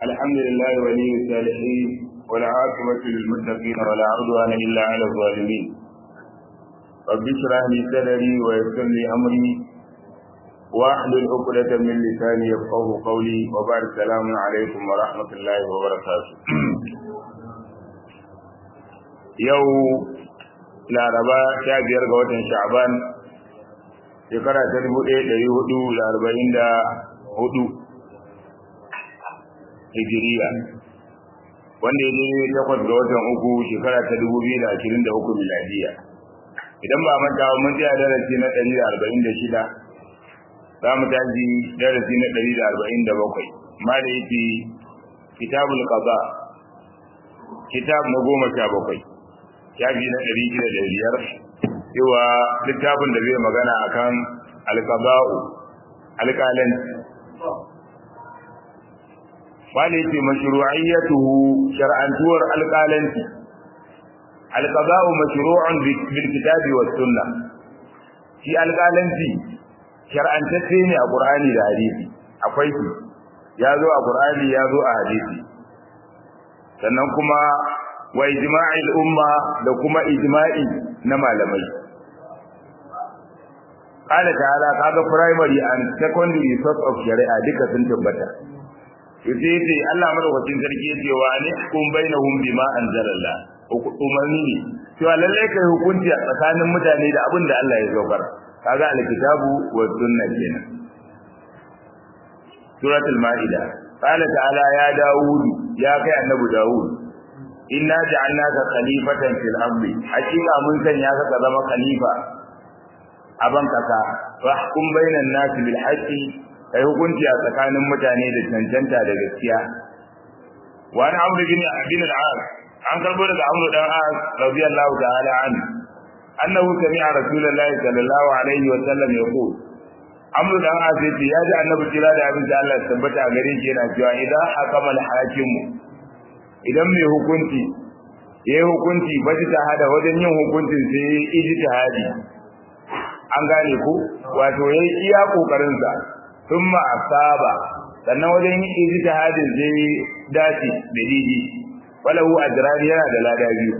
الحمد لله ولي الصالحين والعاقبة للمتقين ولا عدوان إلا على الظالمين رب اشرح لي صدري ويسر لي أمري واحلل عقدة من لساني يفقه قولي وبعد السلام عليكم ورحمة الله وبركاته يو laraba sha biyar ga watan sha'ban shekara ta dubu ɗaya ɗari hudu da arba'in da hudu hijiriya wanda ya ne takwas ga watan uku shekara ta dubu biyu da ashirin da uku miladiya idan ba manta mun tsaya darasi na ɗari da arba'in da shida za mu tashi darasi na ɗari da arba'in da bakwai ma da yake kitabul qada kitab na goma sha bakwai shafi na ɗari shida da biyar cewa littafin da zai magana akan alqada'u alƙalan wani ce mashru'iyyatuhu shar'antuwar alƙalanci alqada'u mashru'un bil kitabi was sunnah shi alƙalanci shar'antacce ne a Qur'ani da hadisi akwai shi ya zo a Qur'ani ya zo a hadisi sannan kuma wa ijma'il umma da kuma ijma'i na malamai qala ta'ala kaga primary and secondary source of shari'a duka sun tabbata yace yace Allah madaukakin sarki yace wa ani hukum bainahum bima anzalallah umarni ne cewa lalle kai hukunci a tsakanin mutane da abin da Allah ya saukar kaga alkitabu wa sunna kenan suratul maida qala ta'ala ya daud ya kai annabi daud inna ja'alnaka khalifatan fil ardi hakika mun sanya ka ka zama khalifa a ban kasa wahkum bainan nasi bil haqqi kai hukunci a tsakanin mutane da cancanta da gaskiya wa an amru bin abin al-as an karbo daga amru dan as radiyallahu ta'ala an annahu sami'a rasulullahi sallallahu alaihi wa sallam yaqul amru dan as yace ya ji annabi kira da abin da Allah tabbata a gare shi yana cewa idan hakama al-hakimu idan mai hukunci ya yi hukunci ba ta hada wajen yin hukuncin sai ya yi ijtihadi an gane ku wato ya yi iya kokarinsa sun asaba sannan wajen yin ijtihadin sai ya dace da didi walahu ajrani yana da lada biyu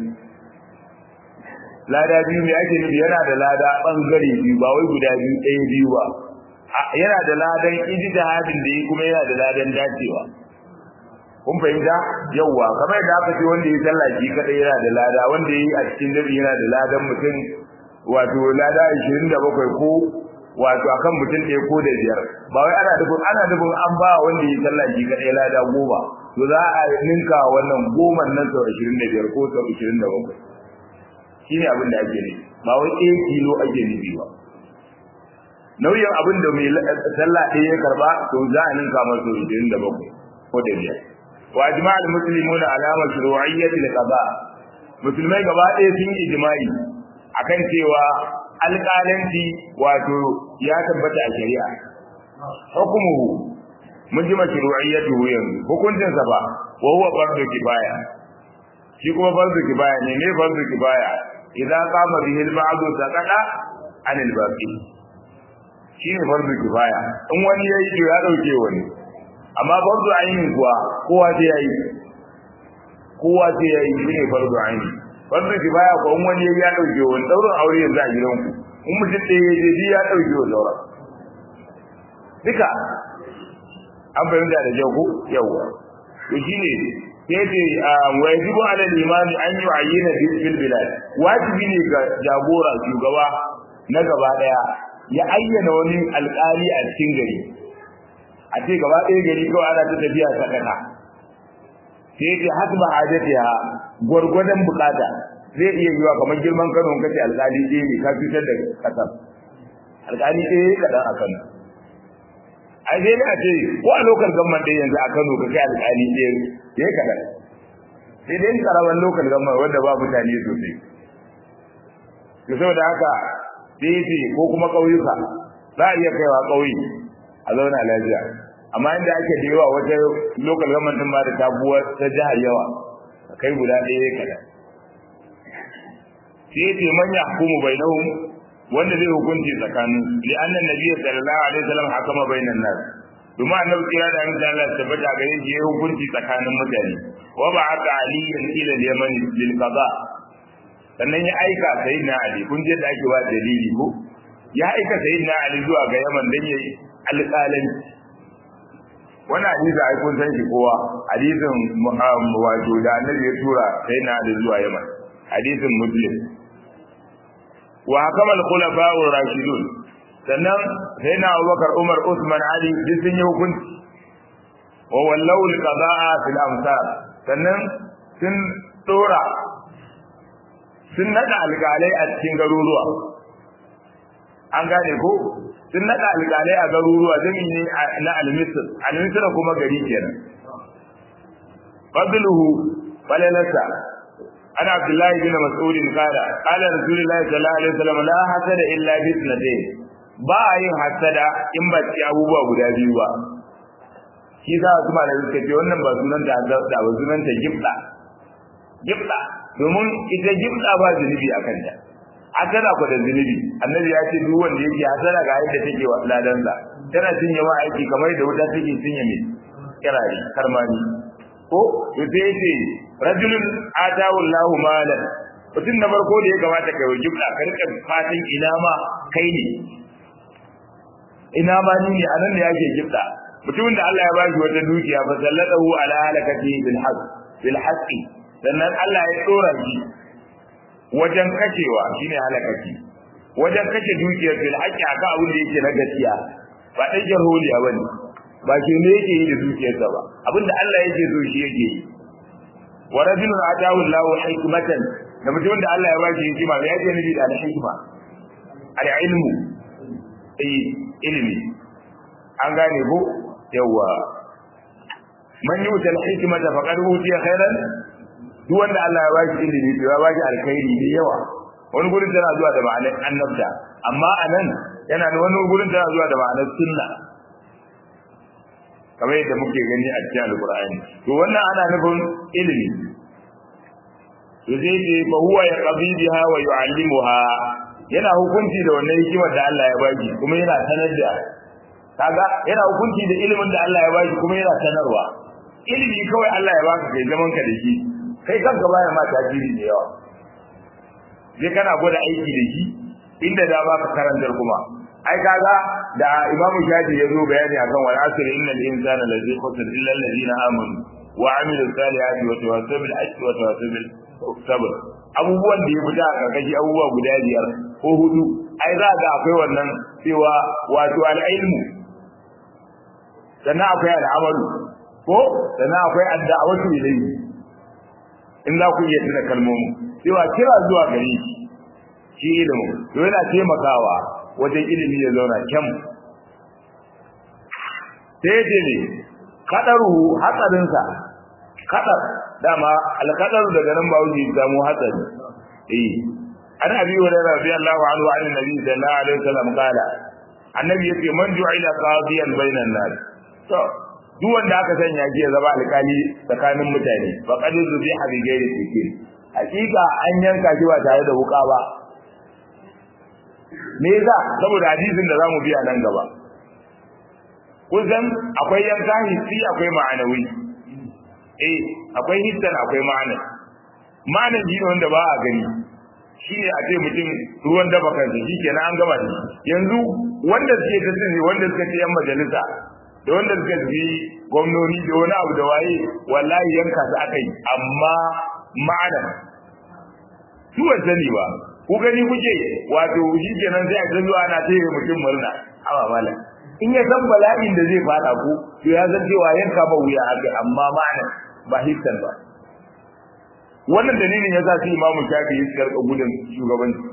lada biyu mai ake nufi yana da lada bangare biyu ba wai guda biyu ɗaya biyu ba yana da ladan ijtihadin da yi kuma yana da ladan dacewa kun fahimta yawwa kamar da aka ce wanda ya sallah shi kadai yana da lada wanda yi a cikin dare yana da ladan mutum wato lada 27 ko wato akan mutum ɗaya ko da biyar ba wai ana dubin ana dubin an ba wanda ya sallah shi kadai lada goma to za a ninka wannan goman nan sau 25 ko sau 27 shine abin da ake nufi ba wai ɗaya kilo ake nufi ba nauyin abin da mai sallah ɗaya ya karba to za a ninka masa 27 ko da biyar wa ijma' al-muslimuna ala mashru'iyyati al-qada musulmai gaba ɗaya sun yi ijma'i akan cewa alƙalanci wato ya tabbata a shari'a hukumuhu mun ji mashru'iyyatuhu yanzu hukuncin sa ba wa huwa fardu kifaya shi kuma fardu kifaya ne me fardu kifaya idan qama bihi al-ba'du saqata an al-baqi shi ne fardu kifaya in wani yayi to ya dauke wani amma fardu ainin kuwa kowa sai yayi kowa sai yayi shine fardu aini fardu kifaya ko wani ya dauke wani daurin aure yanzu a gidan ku in mutum ɗaya ya je ya dauke wa daura duka an bayyana da jago yawa to shine sai ce wa yajibu ala al-imam an yu'ayyana bil bilad wajibi ne ga jagora shugaba na gaba daya ya ayyana wani alƙali a cikin gari a ce gaba ɗaya gari kawai ana ta tafiya sadaka sai yake hasba hajatiha gwargwadon bukata zai iya yiwa kamar girman Kano kace alƙali ɗaya ne ka fitar da kasar alƙali ɗaya kaɗan a Kano ai sai ne a ce ko a lokal gamman ɗaya yanzu a Kano ka kai alƙali ɗaya ya kaɗan sai dai karaman lokal gamman wanda ba mutane sosai to saboda haka sai ce ko kuma ƙauyuka za a iya kaiwa ƙauye a zauna lafiya amma inda ake da yawa wata local government din ma da tabuwa ta jihar yawa kai guda ɗaya kada sai ce man yahkumu bainahum wanda zai hukunci tsakanin li anna nabiy sallallahu alaihi wasallam hakama bainan nas domin annabi kira da annabi Allah tabbata gare shi yayin hukunci tsakanin mutane wa ba'atha aliyan ila al-yaman lil qada sannan ya aika sayyidina ali kun je da ake wa dalili ko ya aika sayyidina ali zuwa ga yaman dan yayi alƙalanci wannan hadisi ai kun san shi kowa hadisin wato da annabi ya tura sayyidina ali zuwa yaman hadisin muslim wa hakama al-khulafa ar-rashidun sannan sai na Abubakar Umar Usman Ali duk sun yi hukunci wa wallau al-qada'a fil amsar sannan sun dora sun nada alƙalai a cikin garuruwa an gane ko sun nada alƙalai a garuruwa jami'i ne na al-misr al-misr kuma gari kenan fadluhu falalasa أنا عبد الله بن مسعود قال قال رسول الله صلى الله عليه وسلم لا حسد إلا باثنتين ba a yin hasada in ba ci abubuwa guda biyu ba shi za su da suka ce wannan ba sunan ta hasada ba sunan ta gibda gibda domin ita gibda ba zunubi a kanta hasada ko da zunubi annabi ya ce duk wanda yake hasada ga yadda take wa ladansa tana cinye ma aiki kamar da wuta take cinye mai kirari karmani ko to sai yace rajulun atahu Allahu malan mutum na farko da ya kamata kai wa gibda ka rika fatan ina ma kai ne ina ma ni ne anan ne yake gifta mutumin da Allah ya bashi wata dukiya fa sallatahu ala halakati bil haqq bil haqqi sannan Allah ya dora shi wajen kashewa shine halakati wajen kashe dukiyar bil haqqi aka abin da yake na gaskiya ba dai jarholiya bane ba ke ne yake yi da dukiyarsa ba abinda Allah yake so shi yake yi wa rajulun atahu Allahu hikmatan da mutumin da Allah ya bashi hikima me yake nufi da hikima al ilmu eh ilimi an gane ko yawa man yuta al-hikmata faqad utiya khairan duk wanda Allah ya bashi ilimi to ya bashi alkhairi da yawa wani gurin tana zuwa da ma'anar annabta amma anan yana da wani gurin tana zuwa da ma'anar sunna kamar yadda muke gani a cikin alqur'ani to wannan ana nufin ilimi to zai ce fa huwa yaqdi biha wa yu'allimuha yana hukunci da wannan hikimar da Allah ya baki kuma yana sanar da kaga yana hukunci da ilimin da Allah ya baki kuma yana sanarwa ilimi kawai Allah ya baka kai zaman ka da shi kai kanka baya ma tajiri da yawa je kana gwada aiki da shi inda da baka karantar kuma ai kaga da Imam Shafi ya zo bayani akan wal asr innal insana lazi khusr illa alladhina amanu wa amilus salihati wa tawassaw bil haqqi wa tawassaw bil sabr abubuwan da ya fita a karkashi abubuwa guda biyar ko hudu ai za ga akwai wannan cewa wato al'ilmu sannan akwai al'amalu ko sannan akwai adda'awatu ilayhi in za ku iya tuna kalmomin cewa kira zuwa gare shi shi ilimin to yana taimakawa wajen ilimi ya zauna kyam sai ce ne kadaruhu hatsarinsa kadar dama alkadar daga nan ba wuce samu hatsari eh an abi wa radiyallahu anhu an nabi sallallahu alaihi wasallam kala annabi yace man ju'ila qadiyan bainan nas to duk wanda aka sanya shi ya zama alkali tsakanin mutane fa qad zubiha bi ghairi sikin hakika an yanka shi ba tare da wuka ba me yasa saboda hadisin da zamu biya nan gaba kun san akwai yanka hissi akwai ma'anawi eh akwai hissan akwai ma'ana ma'ana shi ne wanda ba a gani shi ne a ce mutum ruwan dafa kansa shi kenan an gama da yanzu wanda suke ta sani wanda suka ce yan majalisa da wanda suka ce gwamnoni da wani abu da waye wallahi yanka su aka yi amma ma'ana su ban sani ba ku gani kuke wato shi kenan sai a ta zuwa ana taya mutum murna awa malam in ya san bala'in da zai fada ku to ya san cewa yanka ba wuya haka amma ma'ana ba hissan ba wannan dalilin ya sa su imamu shafi ya karɓa gudun shugabanci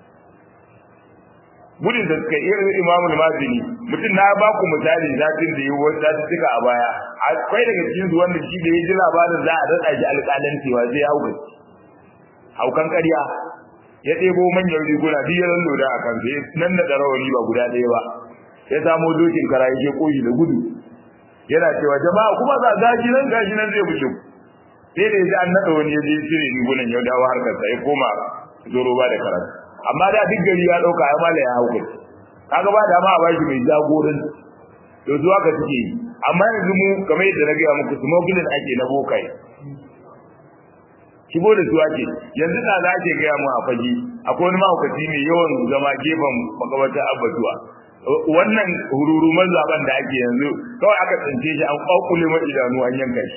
gudun da suka irin imamu mazini mutum na ba ku misali zafin da yi wasu zafi suka a baya akwai daga cikin su wanda shi da ya ji labarin za a daɗa shi alƙalancewa zai hau haukan ƙarya ya ɗebo manyan riguna duk ya lura a kan sai nan da ɗarawani ba guda ɗaya ba ya samo dokin kara yake koyi da gudu yana cewa jama'a kuma za gashi nan gashi nan zai bushe sai da yaji an nada wani ya je cire rigunan ya dawo harkar sa ya koma zoro ba da karatu amma da duk gari ya dauka ya mala ya hauka kaga ba da ma a bashi mai jagoran to zuwa ka suke yi amma yanzu mu kamar yadda na gaya muku smuggling ake na bokai shigo da su ake yanzu na za ke gaya mu a fage akwai wani mahaukaci mai yawan zama gefen makabartar abbatuwa wannan hururuman zaben da ake yanzu kawai aka tsince shi an kwakule mai idanu an yanka shi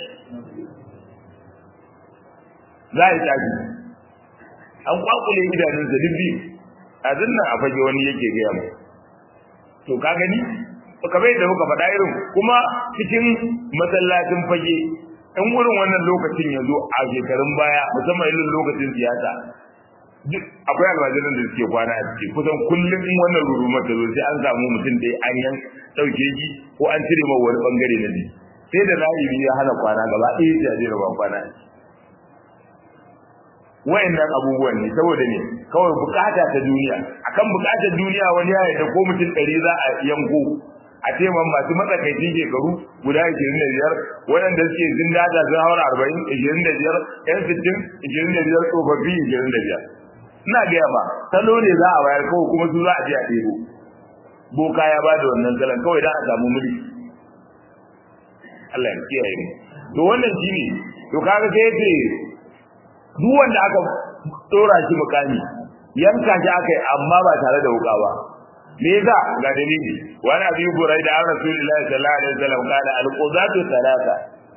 za a yi tafi an kwakule idanun sa duk a zinnan a fage wani yake gaya mu to ka gani kamar yadda muka faɗa irin kuma cikin masallacin fage in wurin wannan lokacin ya zo a shekarun baya musamman irin lokacin siyasa duk akwai almajiran da suke kwana a ciki kusan kullum in wannan rurumar ta zo sai an samu mutum da an yan ɗauke shi ko an cire ma wani bangare na jiki sai da zahiri ya hana kwana gaba ɗaya ya jira ban kwana wayannan abubuwan ne saboda ne kawai bukata ta duniya akan bukatar duniya wani ya yarda ko mutum ɗari za a yanko a ce man masu matsakaicin shekaru guda 25 waɗanda suke zindada sun haura 40 25 yan 60 25 tsofaffi 25 ina gaya ba salo ne za a bayar kawai kuma su za a je a ɗebo boka ya ba da wannan salon kawai don a samu mulki Allah ya kiyaye mu to wannan shine to kaga sai yace duk wanda aka dora shi mukami yanka shi aka yi amma ba tare da wuka ba me yasa ga dalili wani abi burai da rasulullahi sallallahu alaihi wasallam kana alqudatu thalatha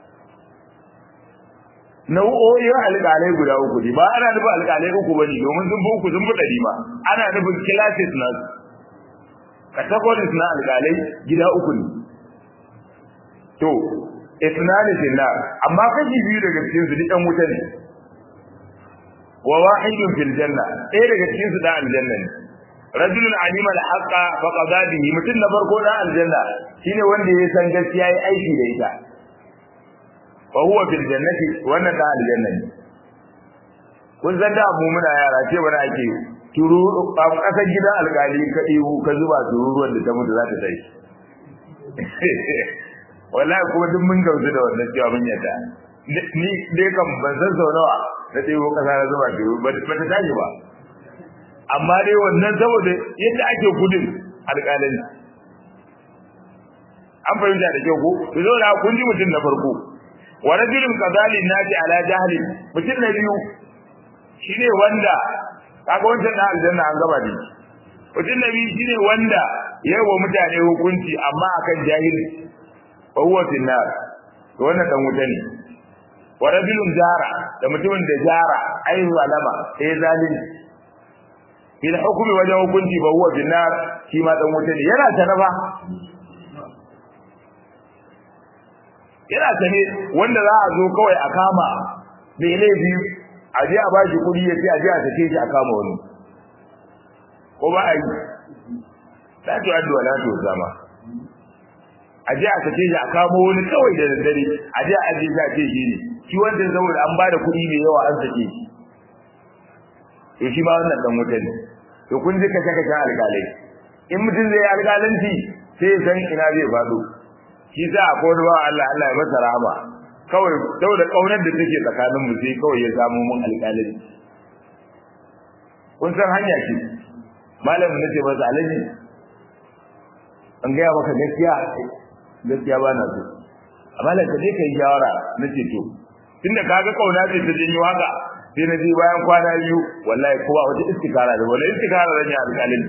nau'o'in alƙalai guda uku ne ba ana nufin alƙalai uku bane domin sun fi uku sun fi ɗari ma ana nufin classes na categories na alƙalai gida uku ne to isnani finnar amma kashi biyu daga cikin su duk wuta ne wa wahidun fil janna ɗaya daga cikin su da aljanna ne rajulun alima al-haqqa fa qada bihi mutun na farko da aljanna shine wanda ya san gaskiya yayi aiki da ita fa huwa fil jannati wannan da aljanna ne kun san da mu muna yara ce bana ake turu a kasar gidan alkali ka ihu ka zuba tururuwan da ta mutu za ta tashi wallahi kuma duk mun gamsu da wannan cewa mun yadda ni dai kan ban san sau nawa na ɗebo kasa na zuba turu ba ta tashi ba amma dai wannan saboda yadda ake gudun alƙalin an fahimta da kyau ko to zo da kun ji mutum na farko wa rajulun qadalin nati ala jahli mutum na biyu shine wanda kaga wancan da aljanna an gaba da mutum na biyu shine wanda yayi wa mutane hukunci amma akan jahili fa huwa fil nar to wannan dan wuta ne wa rajulun jara da mutumin da jara ai zalama sai zalimi fil hukmi wajen hukunci ba huwa bin nar shi ma dan wuta ne yana ta ba yana ta ne wanda za a zo kawai a kama mai laifi a je a ba shi kuɗi ya ce a je a sake shi a kama wani ko ba a yi la tu addu wa la tu zama a je a sake shi a kama wani kawai da daddare a je a aje shi a ce shi ne shi wanda saboda an ba da kuɗi mai yawa an sake shi to shi ma wannan dan wuta ne to kun ji kace kace alƙalai in mutum zai alƙalanci sai san ina zai faɗo shi za a kodo ba Allah Allah ya masa rahama kawai saboda kaunar da take tsakanin mu sai kawai ya samu mun alƙalanci kun san hanya ce malamin nace masa alaji an gaya maka gaskiya gaskiya ba na so amma da kaje kai shawara nace to tunda kaga kauna ce ta janyo haka sai na ji bayan kwana biyu wallahi kowa wata istikara da wala istikara da ne alƙalin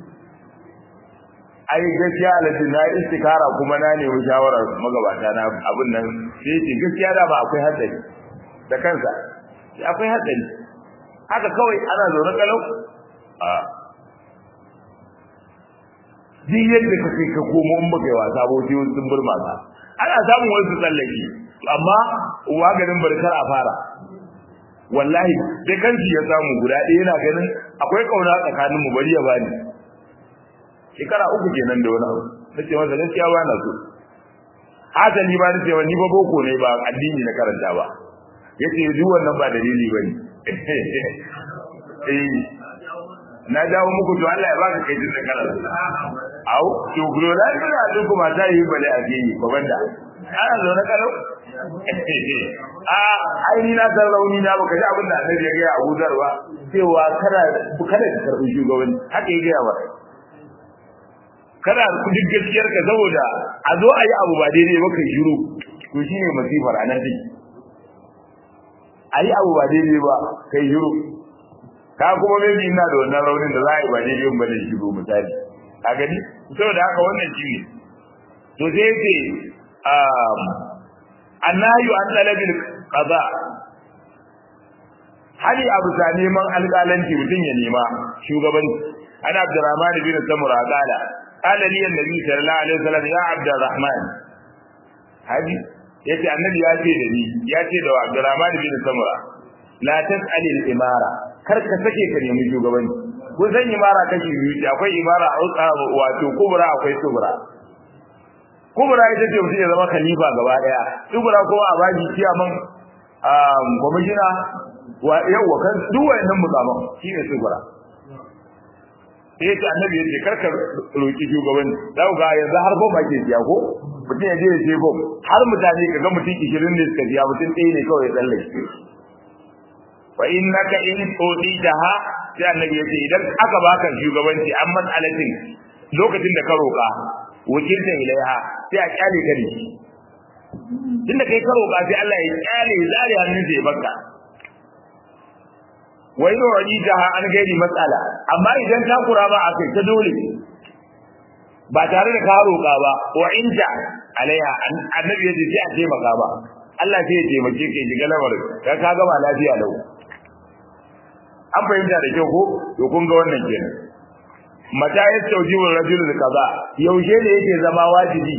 ai gaskiya alaji na istikara kuma na nemi shawarar magabata na abin nan sai ce gaskiya da ba akwai hatsari da kansa sai akwai hatsari haka kawai ana zaune kalau a duk yadda ka kai ka komo in baka yi wasa ba sai sun burma ka ana samun wasu tsallake amma wagarin barkar a fara wallahi dai kanki ya samu guda ɗaya yana ganin akwai kauna tsakanin mu bari ya bani shekara uku kenan da wani abu nace masa gaskiya ba na so hasali ba nace ni ba boko ne ba addini na karanta ba yace duk wannan ba dalili bane eh na dawo muku to Allah ya baka kai din da karanta au to gulo da ina da kuma ta yi bale a gini ko banda ana zo na kalau a ai ni na san rauni na baka ji abin da annabi ya ga Abu Dhar ba cewa kada kada ka karbi shugabanci haka ya ga ba kana duk gaskiyar ka saboda a zo a yi abu ba daidai ba kai shiru to shine masifar a nan take a yi abu ba daidai ba kai shiru ka kuma maybe ina da wannan raunin da za a yi ba daidai ba da shiru misali a gani saboda haka wannan shi ne to sai yake annayu an talabil qada hali abu sa neman alƙalanci mutum ya nema shugabanci ana abdurrahman bin samura qala qala li annabi sallallahu alaihi wasallam ya abdurrahman hadi yace annabi ya ce da ni ya ce da abdurrahman bin samura la tas'al al-imara kar ka sake ka nemi shugabanci ko san imara kashi biyu akwai imara wato kubra akwai subra kubra ita ce mutum ya zama khalifa gaba daya subra kuma a baji kiyaman gwamnati wa yawa kan duk wayannan mutsaman shine subra sai ta annabi yace karka roki shugabanci zau ga yanzu har ko ba ke siya ko mutum ya je ya ce ko har mutane kaga mutum 20 ne suka siya mutum ɗaya ne kawai ya tsallake fa innaka in tuditaha sai annabi yace idan aka baka shugabanci an mas'alatin lokacin da ka roka wakilta ilaiha sai a kyale ka ne tunda kai ka roka sai Allah ya kyale zari hannun sai ya baka wai no raditaha an gairi matsala amma idan ka kura ba akai ta dole ba tare da ka roka ba wa inta alaiha annabi yace sai a taimaka ba Allah sai ya taimake ka shiga lamarin ka ka gama lafiya lau an fahimta da kyau ko to kun ga wannan kenan mata ya tauji wa rajul kaza yaushe ne yake zama wajibi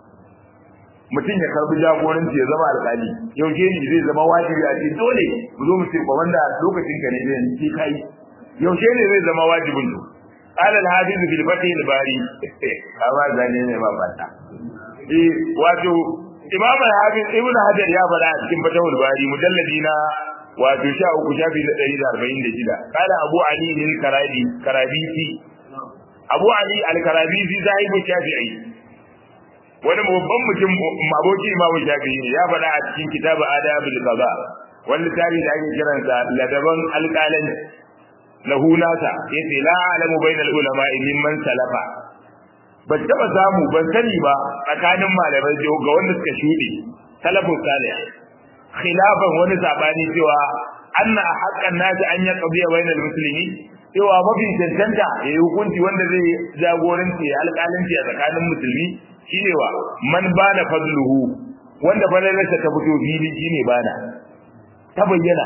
mutum ya karbi jagoranci ya zama alƙali yaushe ne zai zama wajibi a ce dole mu zo mu ce ba wanda lokacin ka ne zai ce kai yaushe ne zai zama wajibin to قال الحافظ في الفتح الباري كما زاني ne ma fata eh wato imam al-hafiz ibn hajar ya faɗa a cikin fatahul bari mujalladi na wato sha uku shafi na ɗari da arba'in da shida kala abu ali lil karabi karabisi abu ali al karabisi sahibu shafi'i wani babban mutum aboki imamu shafi'i ne ya faɗa a cikin kitabu adabul qada wani littafi da ake kiransa ladaban alƙalan lahu nasa yace la alamu bainal ulama mimman salafa ban taba samu ban sani ba tsakanin malamai ga wanda suka shuɗe salafus salih khilafan wani sabani cewa anna haqqan nasi an yaqdiya bainal muslimin cewa mafi cancanta yayi hukunci wanda zai jagoranci ya alƙalanci a tsakanin musulmi shine wa man bana fadluhu wanda falalarsa ta fito fili shine bana ta bayyana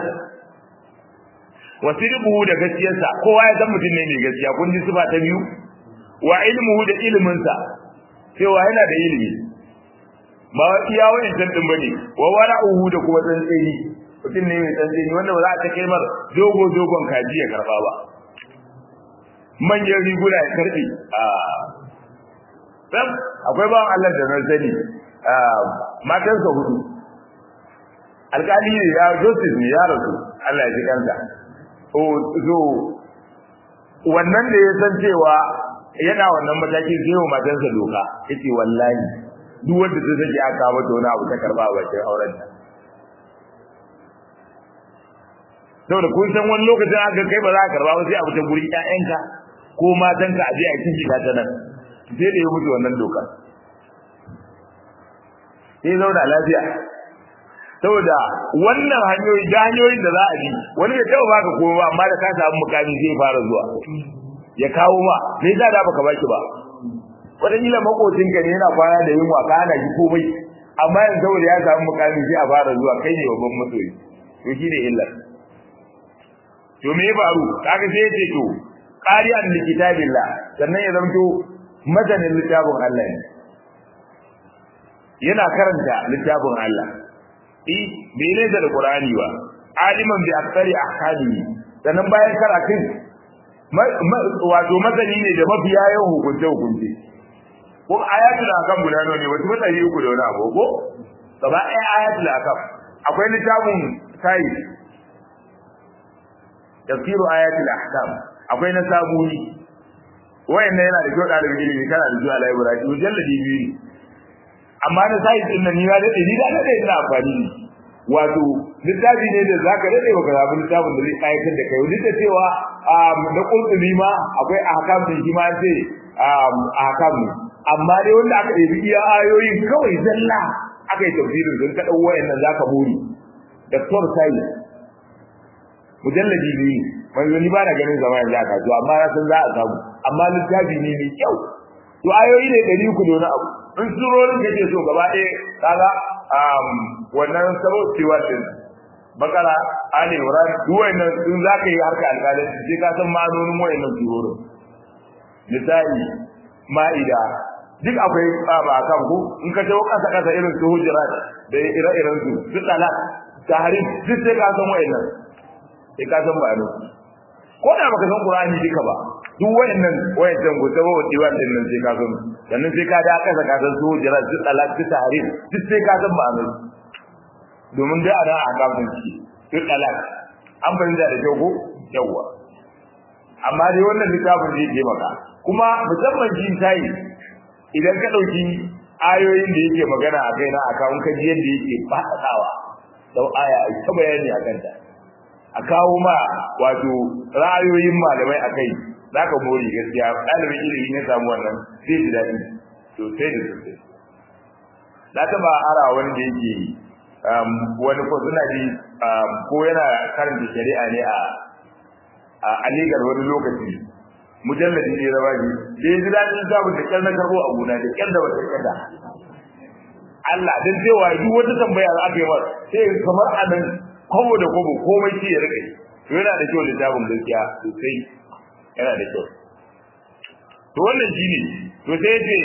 wasirbuhu da gaskiyarsa kowa ya san mutum ne mai gaskiya kun ji sifa ta biyu wa ilmuhu da iliminsa cewa yana da ilimi ba wa iya wayan tan din bane wa wara'uhu da kuma tsantseni mutum ne mai tsantseni wanda ba za a ta kai mar dogo dogon kaji ya karba ba manyan riguna ya karbe a sam akwai bawan Allah da na sani matansa hudu alkali ne ya Joseph ne ya rasu Allah ya ji kansa o zo wannan da ya san cewa yana wannan matakin sai wa matansa doka yace wallahi duk wanda ta sake aka mata wani abu ta karba a bakin auren ta saboda kun san wani lokacin aka kai ba za ka karba ba sai abu ta gurin ƴaƴanka ko matanka a je a cikin shiga ta nan sai da ya mutu wannan doka sai zauna lafiya saboda wannan hanyoyi da hanyoyin da za a bi wani bai taɓa baka komai ba amma da ka samu mukami zai fara zuwa ya kawo ma me yasa da baka baki ba wataƙila makocinka ne yana kwana da yunwa ka hana shi komai amma yanzu saboda ya samu mukami sai a fara zuwa kai ne babban masoyi to shi ne illar to me ya faru kaga sai ya ce to qari'an li kitabillah sannan ya zanto mazanin littafin Allah ne yana karanta littafin Allah eh bai ne da Qur'ani ba aliman bi aktsari ahkami sannan bayan karatun wato mazani ne da mafiya yawan hukunce hukunce ko ayatul akam guda nawa ne wasu matsayi uku da wani abu ko gaba ɗaya ayatul akam akwai littafin sai tafsiru ayatul ahkam akwai na sabuni wayannan yana da kyau ɗalibin ilimi kana da zuwa library mujalladi biyu ne amma na sai din nan ni ya dade ni da dade ina amfani ne wato littafi ne da zaka dade baka samu littafin da zai kayatar da kai duk da cewa da kulli ma akwai ahkam din shi ma sai a kanmu amma dai wanda aka ɗebi iya ayoyin kawai zalla aka yi tafsirin sun ka ɗau wayannan zaka buri Dr. Sai mujalladi ne manzo ni ba na ganin zama yanzu aka to amma na san za a samu amma littafi ne mai kyau to ayoyi ne ɗari uku da wani abu in surorin kake so gaba ɗaya kaga wannan sabo cewa din bakara ali imran duk wayannan in zaka yi harka alƙalanci sai ka san ma'anonin wayannan surorin misali ma'ida duk akwai ba kan ku in ka tawo kasa kasa irin su hujurat da ire-iren su su talak tahrim duk sai ka san wayannan sai ka san ma'anar ko da baka san qur'ani duka ba duk wayannan wayannan ku tawo diwan din nan sai ka san sannan sai ka da kasa ka san su hujurat su talak su tahrim duk sai ka san ma'anar domin dai ana a gaban shi su talak an bayyana da kyau ko yawa amma dai wannan littafin zai taimaka kuma musamman jin tayi idan ka dauki ayoyin da yake magana a kai na akawun kaji yadda yake faɗaɗawa sau aya a ta bayani a kanta a kawo ma wato ra'ayoyin malamai a kai za ka mori gaskiya ɗalibin ilimi na samu wannan zai ji daɗi sosai da sosai na taɓa ara wani da yake wani ko suna ji ko yana karanta shari'a ne a a aligar wani lokaci mujalladi ne da baji da ya ji daɗin samun da kyar na karɓo a gona da kyar da wata kyar Allah dan cewa duk wata tambaya da aka yi masa sai kamar a nan kwabo da kwabo komai shi ya rike to yana da kyau littafin gaskiya sosai yana da kyau to wannan shine to sai yace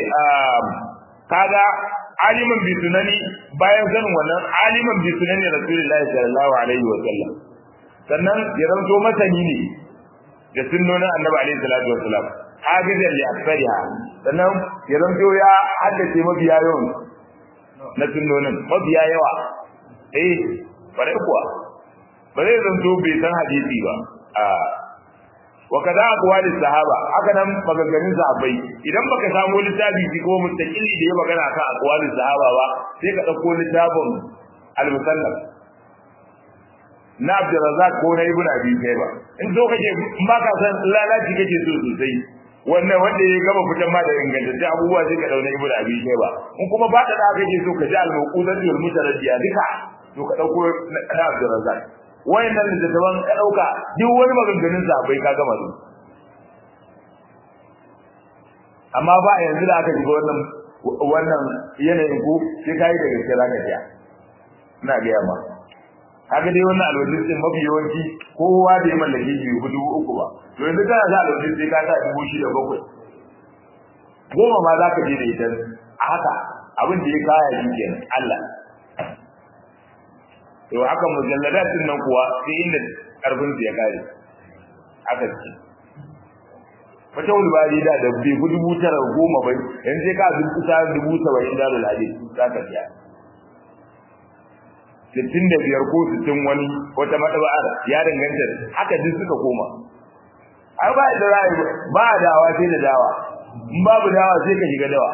kaga aliman bi sunani bayan sanin wannan aliman bi sunani rasulullahi sallallahu alaihi wa sallam sannan ya zanto masani ne da sunnonin annabi alaihi salatu wassalam hafizan li aktsariha sannan ya zanto ya haddace mabiya yawan na sunnonin mabiya yawa eh bare kuwa ba zai zanto bai san hadisi ba a wa kaza aqwalis sahaba haka nan maganganun sahabbai idan baka samu littafi shi ko mustaqili da ya magana kan aqwalis sahaba ba sai ka dauko littafin al-musannaf na Abdurrazzaq ko na Ibn Abi Shayba in so kake in baka san lalaci kake so sosai wannan wanda ya gama fitan ma da ingantacce abubuwa sai ka dauna Ibn Abi Shayba in kuma ba ta da kake so ka ji al-mawqudatu wal mutaraddiya duka to ka dauko na Abdurrazzaq wayannan da daban ka dauka duk wani maganganun sa bai ka gama su amma ba yanzu da aka shiga wannan wannan yanayin ku sai kai da gaske zaka ji ina ga yamma kaga dai wannan alwajin din mafi yawanci kowa da ya mallake shi hudu uku ba to yanzu kana za alwajin sai ka sa dubu shida bakwai goma ma za ka je da ita a haka abin da ya kaya shi kenan Allah to haka mujalladatin nan kuwa sai inda karfin su ya kare haka ce wata wani bari da da bai ku dubu tara goma bai yanzu sai ka dubu kusa dubu saba'in da lalade za ka biya sittin da biyar ko sittin wani wata maɗaba'ar ya danganta haka duk suka koma ai ba da ra'ayi ba dawa sai da dawa in babu dawa sai ka shiga dawa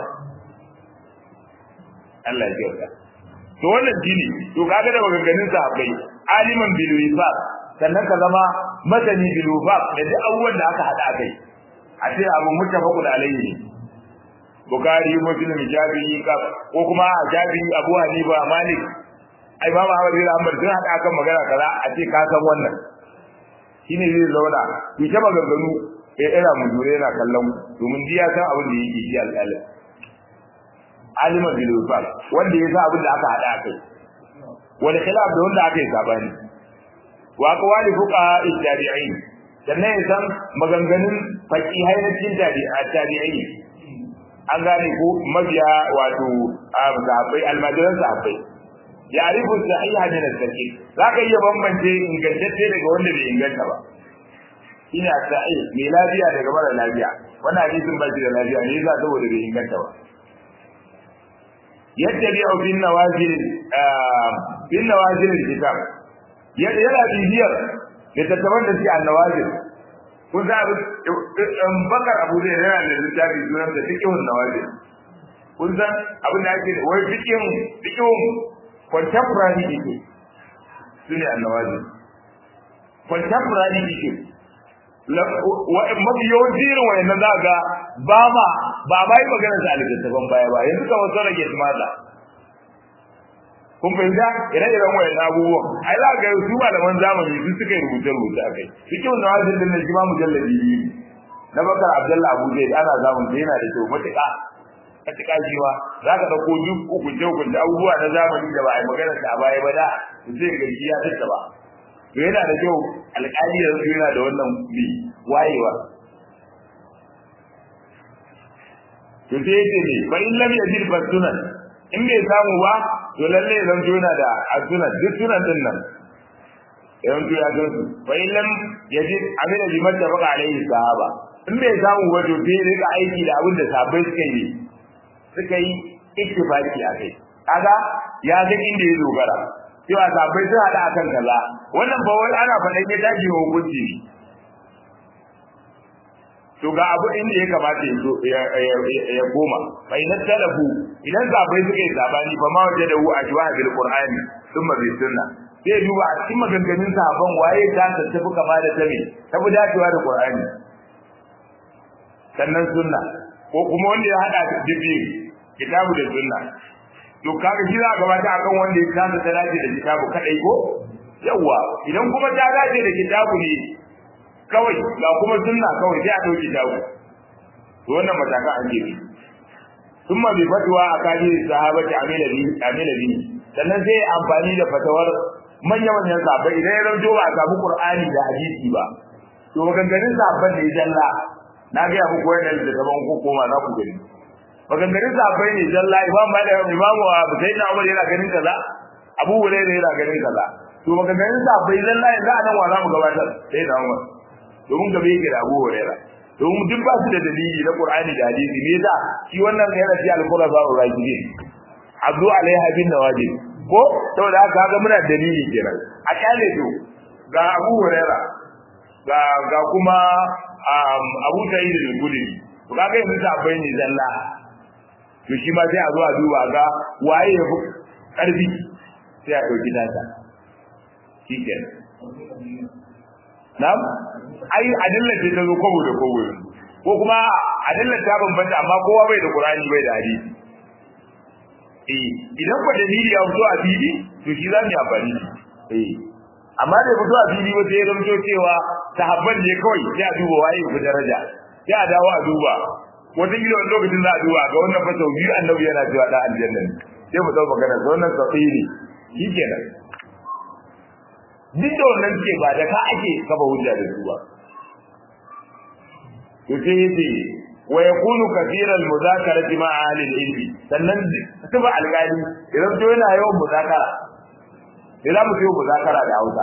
Allah ya kyauta to wannan dini to kaga da maganganun sahabbai aliman bil wifaq sannan ka zama masani bil wifaq da duk abubuwan da aka hada kai a ce abu muttafaqun alayhi Bukhari Muslim Shafi'i ka ko kuma Shafi'i Abu Hanifa Malik ai ba Muhammad bin Ahmad sun hada akan magana kaza a ce ka san wannan shine zai zauna ki ta maganganu ya ira mu jure yana kallon domin diya san abin da yake shi alƙalin aliman bil wifaq wanda ya san abin da aka hada kai wal khilaf da wanda aka yi sabani wa aqwali fuqaha tabi'in sannan ya san maganganun faqihai na cikin tabi'ai an gane ko mabiya wato sahabbai almajiran sahabbai ya arifu sahiha min al-sahih zaka iya bambance ingantacce daga wanda bai inganta ba ina sahih mai lafiya daga mara lafiya wannan hadisin ba shi da lafiya ne yasa saboda bai inganta ba yattabi'u bin nawazil bin nawazil kitab yana bibiyar littattafan da suke annawazil kun sa bakar abu zai yana da littafi sunan da fikihun nawazil kun san abin da ake wai fikihun fikihun contemporary issue su ne annawazil contemporary issue mafi yawanci irin wayannan za ga ba ma ba ma yi magana sa littattafan baya ba yanzu kamar sauran ke tumata kun fahimta ire-iren wayannan abubuwan ai za ga su malaman zamani su suka yi rubuce-rubuce a kai cikin wannan wajen din na shi ma mujallabi biyu na bakar abdullahi abu zai ana zamun da yana da kyau matuƙa matuƙa shi ma za ka ɗauko duk hukunce hukunce abubuwa na zamani da ba a yi magana sa a baya ba da zai ga shi ya tattaba to yana da kyau alƙali da su yana da wannan bi wayewa to sai yace ne fa in lam yajid fa sunan in bai samu ba to lalle zan to yana da sunan duk sunan din nan yan to ya gansu fa in lam yajid amila bi mattafaqa alaihi sahaba in bai samu ba to sai rika aiki da abin da sahabbai suka yi suka yi ittifaqi a kai kaga ya ga inda ya dogara cewa sabai sun hada akan kaza wannan ba wai ana faɗan ya dace wa hukunci to ga abu inda ya kamata ya koma bai na talafu idan sabai suka yi sabani fa ma waje da hu a jiwa bil qur'ani thumma bi sunna sai duba a cikin maganganun sahabban waye ta tafi kama da tabi tafi dacewa da qur'ani sannan sunna ko kuma wanda ya hada da bibi kitabu da sunna to kaga shi za a gabata akan wanda ya kasa ta dace da kitabu kadai ko yawa idan kuma ta dace da kitabu ne kawai ga kuma sunna kawai sai a dauki kitabu to wannan matakan an je thumma bi fatwa akadi sahabati amila bi amila bi sannan sai amfani da fatawar manyan manyan sahabbai idan ya zanto ba a samu qur'ani da hadisi ba to maganganun sahabban ne jalla na ga muku wannan da gaban ku koma za ku gani maganganun sahabbai ne jalla imam malik imamu abu sayyidina umar yana ganin kaza abu hurairah yana ganin kaza to maganganun sahabbai jalla yanzu a nan wa za mu gabatar sayyidina umar domin gabe yake da abu hurairah domin duk ba su da dalili na qur'ani da hadisi me yasa shi wannan yana ci al-qur'an rajidin abdu alaiha bin nawajib ko saboda haka ga muna dalili kenan a kyale to ga abu hurairah ga ga kuma abu sa'id al-khudri to kaga yanzu sahabbai ne zalla to shi ma sai a zo a duba ga waye ya fi ƙarfi sai a ɗauki nasa shi kenan na'am ai adillar ce ta zo kwabo da kwabo ko kuma adillar ta bambanta amma kowa bai da qur'ani bai da hadisi eh idan ko dalili ya fito a fili to shi za mu yi amfani eh amma da fito a fili ba sai ya zamto cewa sahabban ne kawai sai a duba waye ku daraja sai a dawo a duba wata gida wani lokacin za a duba ga wannan fa sau biyu annabi yana cewa da aljanna ne sai mu dauka magana ga wannan safiri shikenan duk da wannan ce ba da ka ake kaba hujja da su ba to sai yace wa yakunu kathira al-muzakarati ma ahli al-ilmi sannan tuba alƙali idan to yana yawan muzakara idan mu yi muzakara da Hausa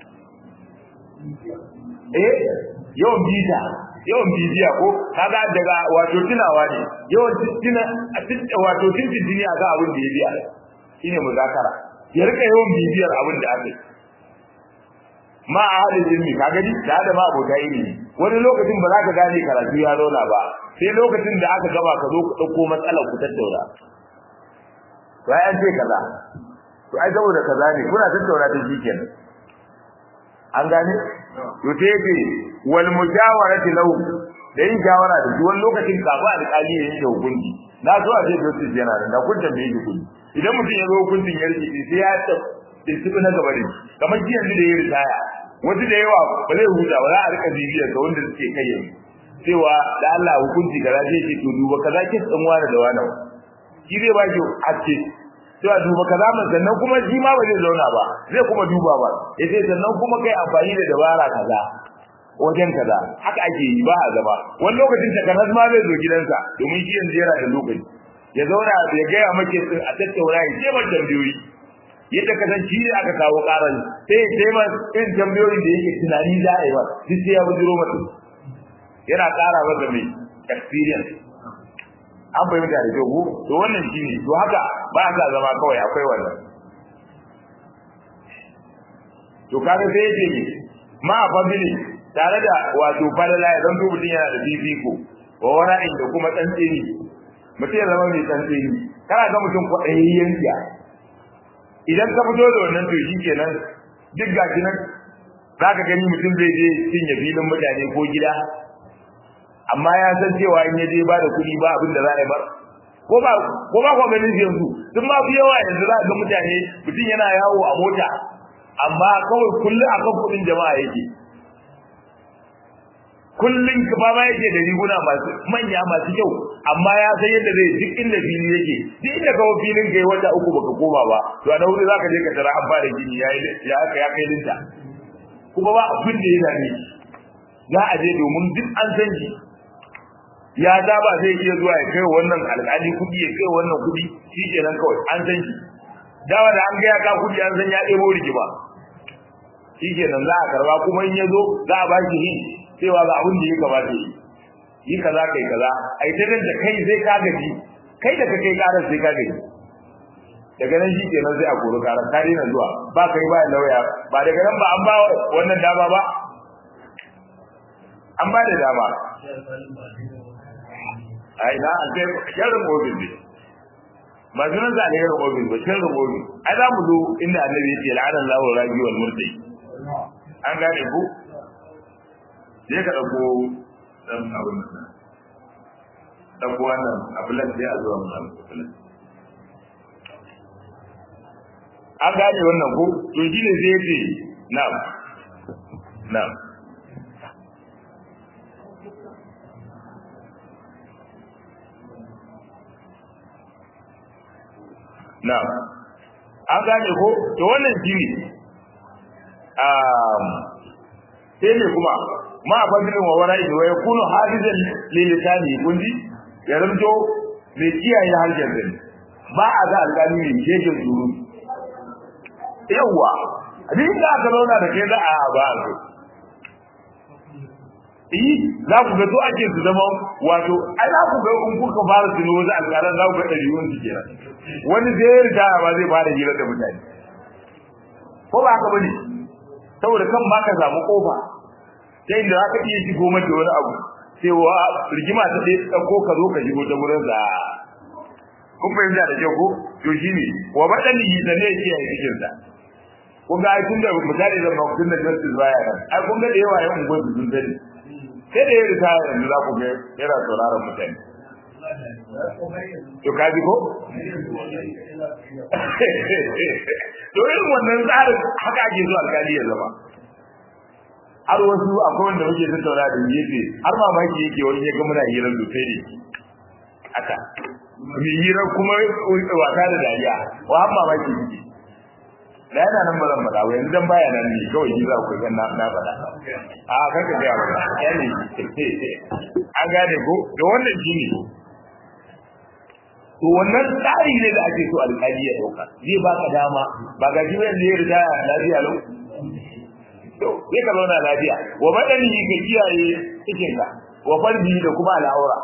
eh yawan bita yawan bibiya ko kaga daga wato tunawa ne yawan tuna wato tuntuni ga abin da ya biya shine muzakara ya rika yawan bibiyar abin da aka yi ma ahalin ilmi ka gani da da ma abota ilimi wani lokacin ba za ka gane karatu ya zauna ba sai lokacin da aka gaba ka zo ku dauko matsalar ku tattauna to ai an ce kaza to ai saboda kaza ne kuna tattauna ta shi kenan an gane to sai yake wal mujawarati lahu da yin jawara da shi wani lokacin kafa alƙali ya yanke hukunci na so a ce dosis yana da kun tambaye shi kuɗi idan mutum ya zo hukuncin ya rike sai ya tuntuɓi na gaba da kamar ji yanzu da ya ritaya wasu da yawa ba zai huta ba za a rika bibiyar ga wanda suke kai yanzu cewa da Allah hukunci kaza zai ce to duba kaza ke tsan wani da wani shi zai ba ki haske cewa duba kaza man sannan kuma shi ma ba zai zauna ba zai kuma duba ba ya ce sannan kuma kai amfani da dabara kaza wajen kaza haka ake yi ba a zama wani lokacin takanas ma zai zo gidansa domin shi yanzu yana da lokaci ya zauna ya gaya make a tattauna ya ce man tambayoyi yadda ka san shi ne aka kawo karan sai ya ce man irin tambayoyin da yake tunani za a yi ba duk sai ya bujiro mata yana ƙara masa mai experience an fahimta da kyau to wannan shi ne to haka ba a sa zama kawai akwai wannan to kaga sai yake ne ma a fadili tare da wato falala ya zanto mutum yana da fifiko wa wani da kuma tsantsini mutum ya zama mai tsantsini kana ga mutum kwaɗayayyen siya idan ka fito da wannan to shi kenan duk gashi nan zaka gani mutum zai je cinye filin mutane ko gida amma ya san cewa in ya je ba da kuɗi ba abin da za a yi bar ko ba ko ba ko ganin yanzu duk ma fi yawa yanzu za ga mutane mutum yana yawo a mota amma kawai kullum akan kuɗin jama'a yake kullum ba ma yake da riguna masu manya masu kyau amma ya san yadda zai duk inda fili yake duk inda kawo filin kai wata uku baka koma ba to a wuri zaka je ka tara an fara gini ya ya aka ya kai linta kuma ba abin da yana ne za a je domin duk an san shi ya za ba zai iya zuwa ya kai wannan alƙali kuɗi ya kai wannan kuɗi shi kenan kawai an san shi dawa da an ga ya ka kuɗi an san ya ɗebo rigima shi kenan za a karba kuma in ya zo za a ba shi hin cewa ga abin da ya kamata yi yi kaza kai kaza ai ta da kai sai ka gaji kai da ka kai karar sai ka gaji daga nan shi kenan sai a koro karar ka daina zuwa ba kai ba lauya ba daga nan ba an ba wannan dama ba an ba da dama ai na an kai sharrin ofis ne ba sunan sa alherin ofis ba sharrin ofis ai za mu zo inda annabi ya ce la'anar lahu rabi wal murtai an gane ku sai ka ɗauko ɗan abin nan ɗauko wannan abulan sai a zuwa mun abulan an gane wannan ko to shi ne sai ce na'am na'am na'am an gane ko to wannan shi ne sai ne kuma ma a fadilin wa wara ido ya kunu hafizan lilisani kundi ya zamto mai kiyaye harshen zai ba a ga alƙali mai shegen zuru yawwa duk da aka zauna da kai za a ba a yi za ku ga to ake su zama wato ai za ku ga in kuka fara tuno wasu alƙalan za ku ga ɗari wani kenan wani zai riga ba zai fara hira da mutane ko ba haka bane saboda kan ba ka samu kofa ta inda za ka iya shigo mata wani abu sai wa rigima ta ɗaya ɗauko ka zo ka shigo ta wurin za kun fahimta da kyau ko to shi ne wa baɗan yi da ne ke yi cikin sa kun ga ai tun da misali da maktun da justice baya nan ai kun ga da yawa yan unguwar su sun sani sai da ya rita yanzu za ku ga yana sauraron mutane to ka ji ko to irin wannan tsarin haka ake zuwa alkali ya zama har wasu akwai wanda muke tattauna da gefe har mamaki yake wani ya ga muna hirar sosai ne haka mu hirar kuma wasa da dariya wa har mamaki yake da yana nan ba zan faɗa ba yanzu dan baya nan ne kawai shi za ku ga na na faɗa a kan ka ga ba ya ne an gane ko da wannan shi ne to wannan tsari ne da ake so alƙali ya dauka zai baka dama ba ga shi wanda ya riga lafiya lau to sai ka zauna lafiya wa madani ka kiyaye cikin ka wa farji da kuma al'aura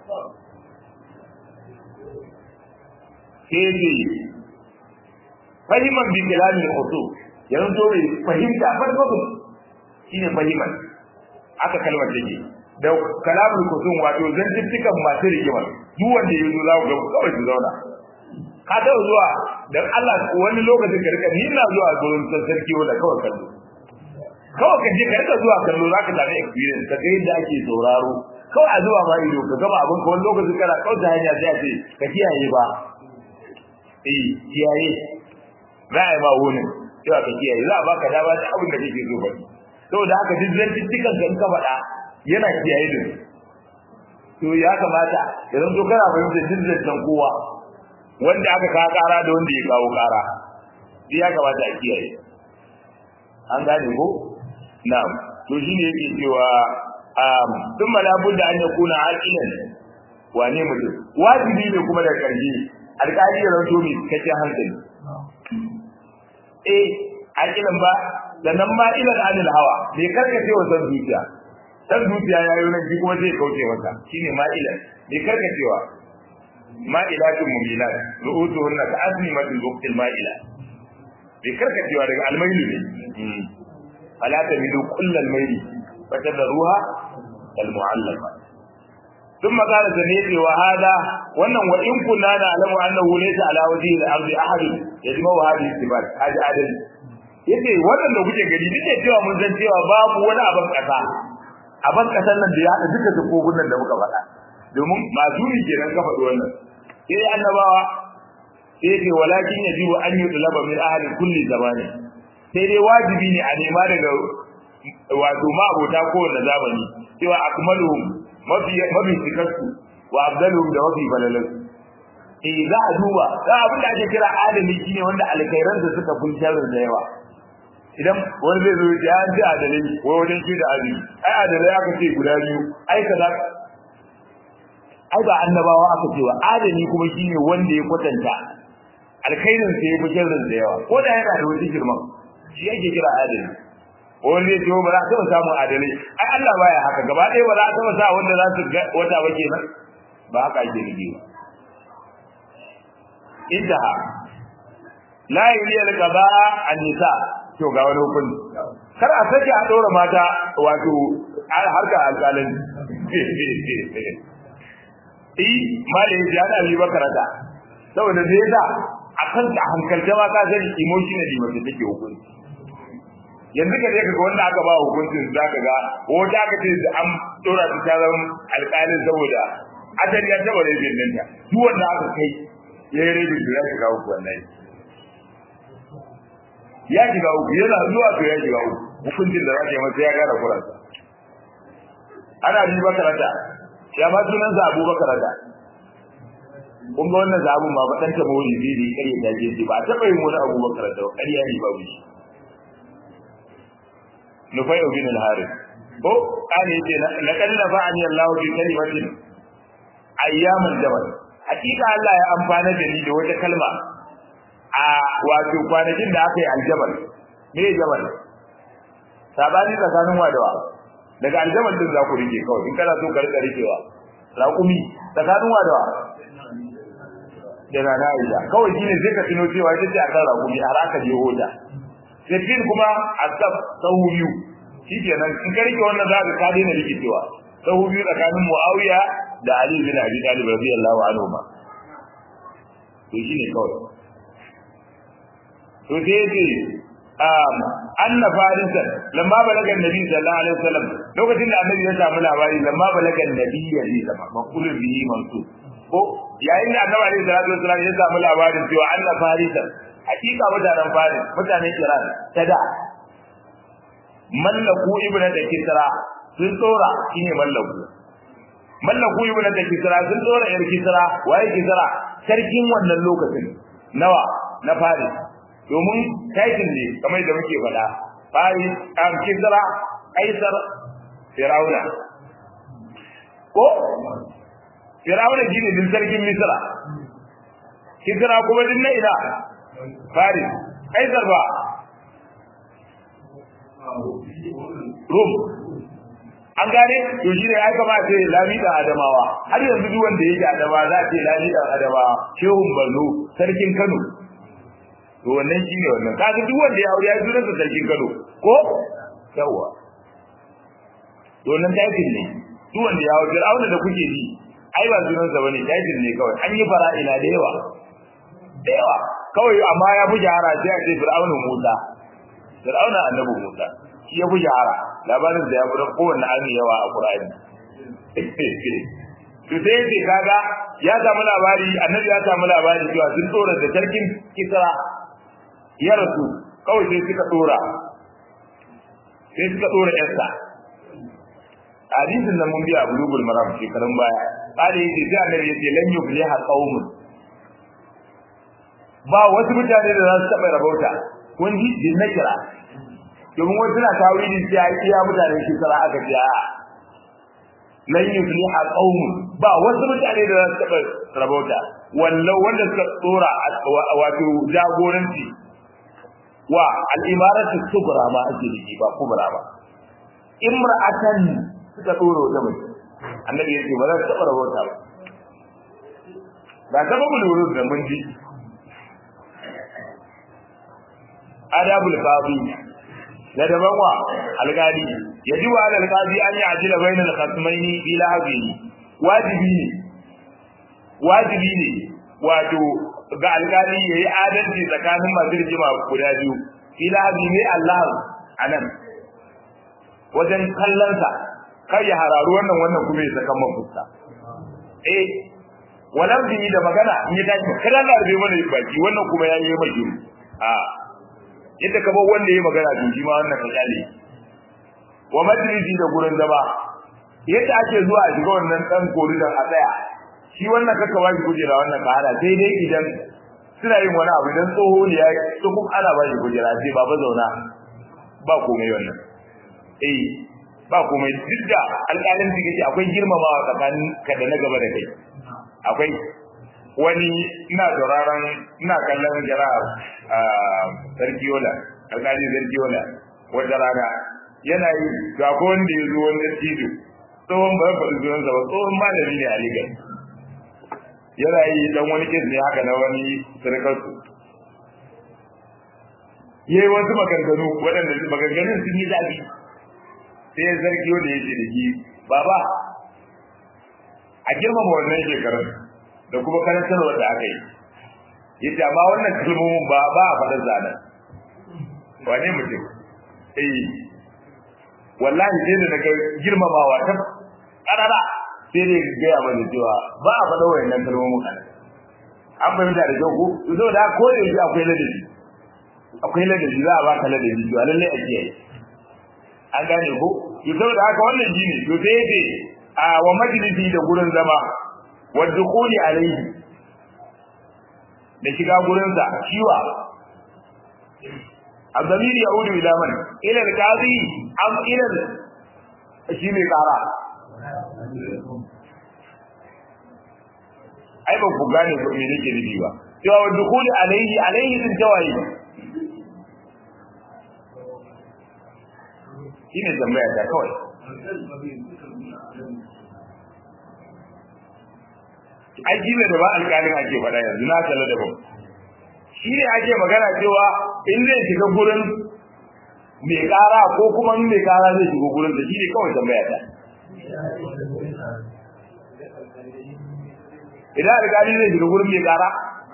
sai ce fahiman bi kalamin khusu yanzu to mai fahimta farko shine fahiman aka kalmar take da kalamul kusum wato zantuttukan masu rigima duk wanda ya zo za ku ga kawai su zauna ka taɓa zuwa dan Allah wani lokacin ka rika ni na zuwa gurin sarki wanda kawai kallo kawai ka je ka rika zuwa kallo za ka sami experience ka ga yadda ake sauraro kawai a zuwa ma ido ka gama abin ka wani lokacin kana kauta hanya sai a ce ka kiyaye ba eh kiyaye za a yi ma wuni cewa ka kiyaye za a baka dama da abin da kake so faɗi saboda haka duk zantuttukan ka in ka faɗa yana kiyaye da to ya kamata idan to kana fahimtar jinjin kowa wanda aka kawo kara da wanda ya kawo kara shi ya kamata a kiyaye an gane ko na'am to shine yake cewa um duk malabun da an ya kuna aqilan wane mutum wajibi ne kuma da karshe alƙali ya ranto mai cikakken hankali eh aqilan ba sannan ma ilan anil hawa bai karkace wa san zuciya san zuciya ya yi nan kuma zai kauce masa shine ma'ilan bai karkacewa ma'ilatun mumilat ru'utuhunna ka azmimatul buqtil ma'ila bai karkacewa daga almailu ne fala tamilu kullal maili fatadruha kal mu'allaqa ثم قال سنيتي وهذا wannan wa in kunna na alamu annahu laysa ala wajhi al-ardi ahad yajma'u hadhihi sifat hadi adal yace waɗanda kuke gari duk da cewa mun san cewa babu wani abin kasa abin kasan nan da ya haɗa duka sufofin nan da muka faɗa domin masumi kenan ka faɗi wannan sai annabawa sai ce walakin yajibu an yutlaba min ahli kulli zamani sai dai wajibi ne a nema daga wato ma abota kowanne zamani cewa akmaluhum mafi mafi cikarsu wa abdaluhum da mafi falalan eh za a duba za abin da ake kira adami shine wanda alkhairan da suka fi sharri da yawa idan wani zai zo ya ji adalai ko wajen shi da adali ai adalai aka ce guda biyu ai kaza ai ba annabawa aka ce wa adali kuma shine wanda ya kwatanta alkhairin sa ya fi sharrin da yawa ko da yana da wani girman shi yake kira adali wani zai ce ba za a taɓa samun adalai ai Allah baya haka gaba ɗaya ba za a taɓa sa wanda za su ga wata ba kenan ba haka ake nufi ba intaha la yaliya al-qada an-nisa to ga wani hukunci kar a sake a dora mata wato harkar alƙalin eh malai ya da Ali Bakarata saboda da yasa akan ta hankalta ma ka sani emotionally mace take hukunci yanzu ka je ka ga wanda aka ba hukuncin zaka ga wata aka ce an dora ta zama alƙalin saboda asali ya taba rabin nan ta duk wanda aka kai ya yi rabin ya shiga uku wallahi ya shiga uku yana zuwa to ya shiga uku hukuncin da zaka yi masa ya gara kuransa ana bi bakarata ya ma sunan sa Abu Bakarata kun ga wannan zabun ma ba dan ta mawuli bi bi kare da je ba ta bai mu na Abu Bakarata ba kariya ne babu shi Nufai bin al-Harith ko kane yace laqad nafa'ani Allah bi kalimatin ayyamal jabal hakika Allah ya amfana da ni da wata kalma a wato kwanakin da aka yi aljabal me jabal sabani tsakanin wadawa daga aljabal din za ku rike kawai in kana so ka rika rikewa raƙumi tsakanin wadawa da rana Aisha kawai shine sai ka tuno cewa ita ce akan raƙumi har aka je hoda sai kuma asab sahu biyu shikenan in ka rike wannan za ka ka daina rikicewa sahu biyu tsakanin Muawiya da Ali bin Abi Talib radiyallahu anhu ma to shine kawai to sai yace um anna farisan lamma balaga annabi sallallahu alaihi wasallam lokacin da annabi ya samu labari lamma balaga annabi ya ji sama maqulun bihi mansu ko yayin da annabi alaihi salatu wasallam ya samu labarin cewa anna farisan hakika mutanen faris mutanen iran tada mallaku ibnu da kisra sun tsora shine mallaku mallaku ibnu da kisra sun tsora yar kisra waye kisra sarkin wannan lokacin nawa na faris domin title ne kamar da muke faɗa faris am kisra kaisar firauna ko firauna shine din sarkin misra kisra kuma din na ina faris kaisar ba rum an gane to shi ne ya kamata ya lami da adamawa har yanzu duk wanda yake adama za a ce lami da adamawa shehun Borno sarkin Kano to wannan shi ne wannan kaga duk wanda ya aure ya jira da sarkin Kano ko yawa to wannan title ne duk wanda ya aure Fir'auna da kuke ji ai ba sunan sa bane title ne kawai an yi fara'ila da yawa da yawa kawai amma ya fi jahara sai a ce Fir'auna Musa Fir'auna annabi Musa shi ya fi jahara labarin da ya fi kowanne ami yawa a Qur'ani to sai yace kaga ya samu labari annabi ya samu labari cewa sun tsora da sarkin Kisra ya rasu kawai sai suka tsora sai suka tsora yarsa hadisin nan mun biya bulugul maram shekarun baya kare yace sai annabi yace lan yufliha qaumun ba wasu mutane da za su taɓa rabauta kun ji din na kira domin wasu na tawili sai ai iya mutanen shi sara aka ji a lan yufliha qaumun ba wasu mutane da za su taɓa rabauta wallau wanda suka tsora wato jagoranci wa al-imaratu kubra ma ake da ba kubra ba imra'atan suka tsoro da mai annabi yace ba za su taɓa rabauta ba ba sababul wurud da mun ji adabul qadi da daban wa alqadi yaji wa alqadi an ya'jila bainal khasmaini ila habihi wajibi ne wajibi ne wato ga alqadi yayi adalci tsakanin masu rijima guda biyu ila bi ne Allah anan wajen kallonsa kar ya hararu wannan wannan kuma ya saka man fuska eh wannan bi da magana in ya tashi kada Allah bai mana baki wannan kuma ya yi mai a yadda ka bar wanda ya magana to shi ma wannan ka kyale wa majlisi da gurin zama yadda ake zuwa a shiga wannan dan koridan a tsaya shi wannan kaka ba shi kujera wannan ka hada sai dai idan suna yin wani abu idan tsoho ne ya tsoho ana ba shi kujera sai baba zauna ba komai wannan eh ba komai duk da alƙalin da yake akwai girmamawa tsakanin ka da na gaba da kai akwai wani ina sauraron ina kallon jara a sarki yola alƙali sarki yola wata rana yana yi ga ko wanda ya zo wanda tijo tsohon ba faɗi sunansa ba tsohon malami ne a ligar yana yi dan wani kes ne haka na wani sarkarsu ya yi wasu maganganu waɗanda maganganun sun yi zafi sai sarki wanda ya ce da ki baba a girmama wannan shekarun da kuma karantarwa da aka yi ya ce amma wannan kalmomin ba ba a faɗin zanen wane mutum eh wallahi sai da daga girmamawa ta ƙarara sai dai gaya mana cewa ba a faɗa wayannan kalmomin kana an fahimta da kyau ko zo da ko da shi akwai ladabi akwai ladabi za a baka ladabi to lalle a kiyaye an gane ko to saboda haka wannan shi ne to sai yace a wa majlisi da gurin zama wa dukhuli alayhi da shiga gurin sa shiwa الضمير يعود إلى من؟ إلى القاضي أم إلى shi mai kara ai ba ku gane ko me nake nufi ba cewa wa dukuli alaihi alaihi din tawayi shine tambaya ta kawai ai shi ne da ba alƙalin ake faɗa yanzu na kalla da ba shi ne ake magana cewa in zai shiga gurin mai ƙara ko kuma in mai ƙara zai shiga gurin da shi ne kawai tambaya ta idan alƙali zai shiga gurin mai ƙara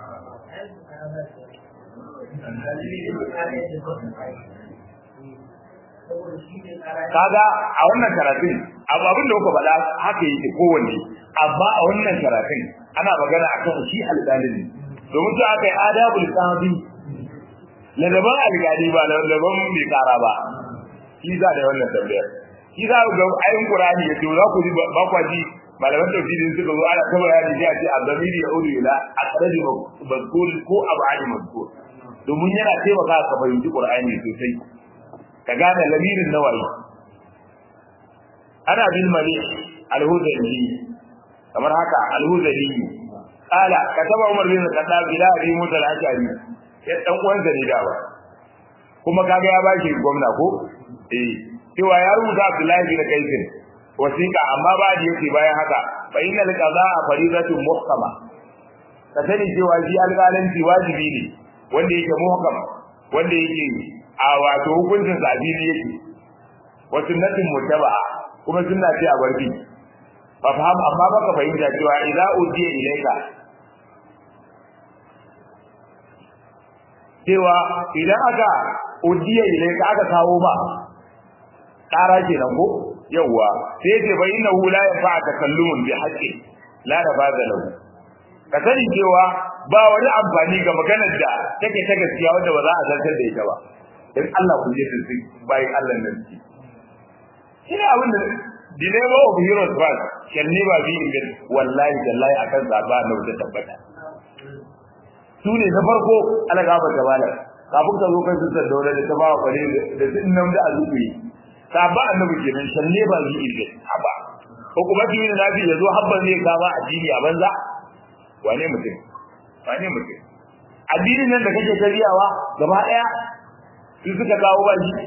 kaga a wannan karatun abu abin da kuka faɗa haka yake kowanne amma a wannan karatun ana magana akan shi alƙalin domin su aka yi adabul qadi ladaban alƙali ba ladaban mai ƙara ba shi za da wannan tambayar shi za ga ayin qur'ani ya ce za ku ji ba kwa ji malaman tafsirin suka zo ana kaba yani sai a ce azamiri ya ulu ila aqrabi mazkur ko abadi mazkur domin yana taimaka ka fahimci qur'ani sosai ka gane lamirin nawayi ana bil mali al-hudayli kamar haka al-hudayli qala kataba umar bin khattab ila abi musa al-ashari ya dan uwansa ne dawa kuma kaga ya bashi gwamna ko eh cewa ya rubuta abdullahi bin kaisin wasiqa amma ba da yake bayan haka fa innal qada'a faridatun muhkama ka sani cewa shi alƙalanci wajibi ne wanda yake muhkam wanda yake a wato hukuncin sabili yake wa sunnatin mutaba'a kuma sunna ce a barbi fa faham amma baka fahimta cewa idza udiya ilaika cewa idan aka udiya ilaika aka kawo ba ƙara kenan ko yawwa sai ce bai inna hu la yafa takallumun bi haqqi la nafaza lahu ka sani cewa ba wani amfani ga maganar da take ta gaskiya wanda ba za a zartar da ita ba dan Allah ku je su bai Allah nan ki shi ne abin da dinema of heroes ba can never be in bed wallahi tallahi akan zaba na wuta tabbata su ne na farko ana gaba ta bala kafin ka zo kan su da dole da ta ba kware da sun nan da azubi sabba annabi kenan can never be in bed haba ko kuma ji ne nabi yazo habban ne kama addini a banza wane mutum wane mutum addinin nan da kake kariyawa gaba daya su suka kawo ba shi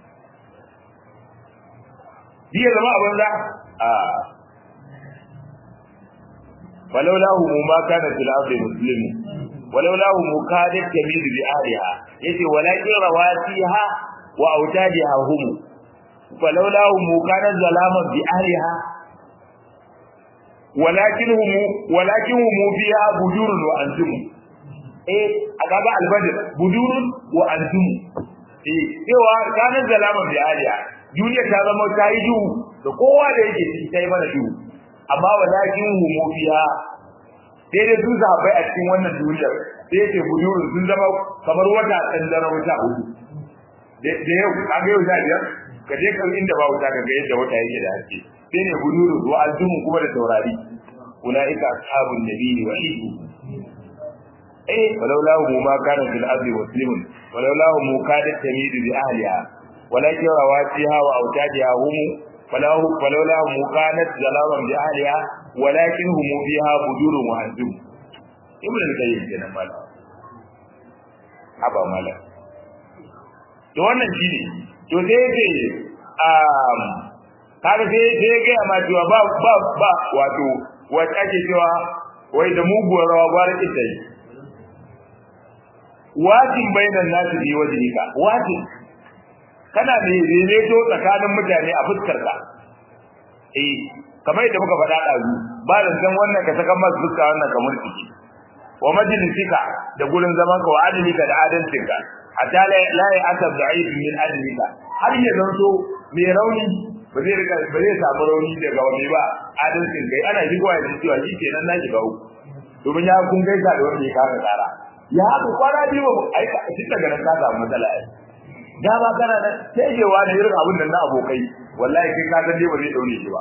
biya zama a banza a walaulahu mu ma kana fil ardi muslim walaulahu mu kadat kamid bi aliha yace walakin rawatiha wa autadiha hum walaulahu mu kana zalama bi aliha walakin hum walakin hum fiha budurun wa antum eh akaga albadr budurun wa antum eh cewa ranar zalama bi aliya duniya ta zama ta yi duhu da kowa da yake ciki ta yi mana duhu amma walakin humu fiha sai dai su sahabbai a cikin wannan duniyar sai yake bujuru sun zama kamar wata tsandara wata hudu da yau an ga yau sha biyar ka je kan inda ba wuta ka ga yadda wata yake da haske sai ne bujuru wa aljumu kuma da taurari ulaika ashabun nabiyyi wa ibu eh walaula hum ma kana fil ardi muslimun walaula hum kadat tamidu bi ahliha walakin rawatiha wa autadiha hum falahu walaula hum kanat zalaman bi ahliha walakin hum fiha bujurun wa anjum ibn al-qayyim kenan mala aba mala to wannan shine to sai yake um kaga sai sai ga ma cewa ba ba ba wato wata ake cewa wai da muguwar rawa gwara ita yi wajin bainan nasu bi wajhika wajin kana da daidaito tsakanin mutane a fuskar ka eh kamar yadda muka faɗa ɗazu ba da san wannan ka saka masu fuska wannan kamar ciki wa majlisika da gurin zaman ka wa adalika da adalcinka hatta la ya asab da'if min adalika har ya zanto mai rauni ba zai rika ba zai samu rauni daga wani ba adalcin kai ana shigowa da cewa shi kenan na shiga uku domin ya kun gaisa da wani ka ka tsara ya haka kwana biyu ba aika shi daga nan ka samu matsala ai da ba kana nan sai wa da irin abin nan na abokai wallahi kai ka san dai ba zai daure shi ba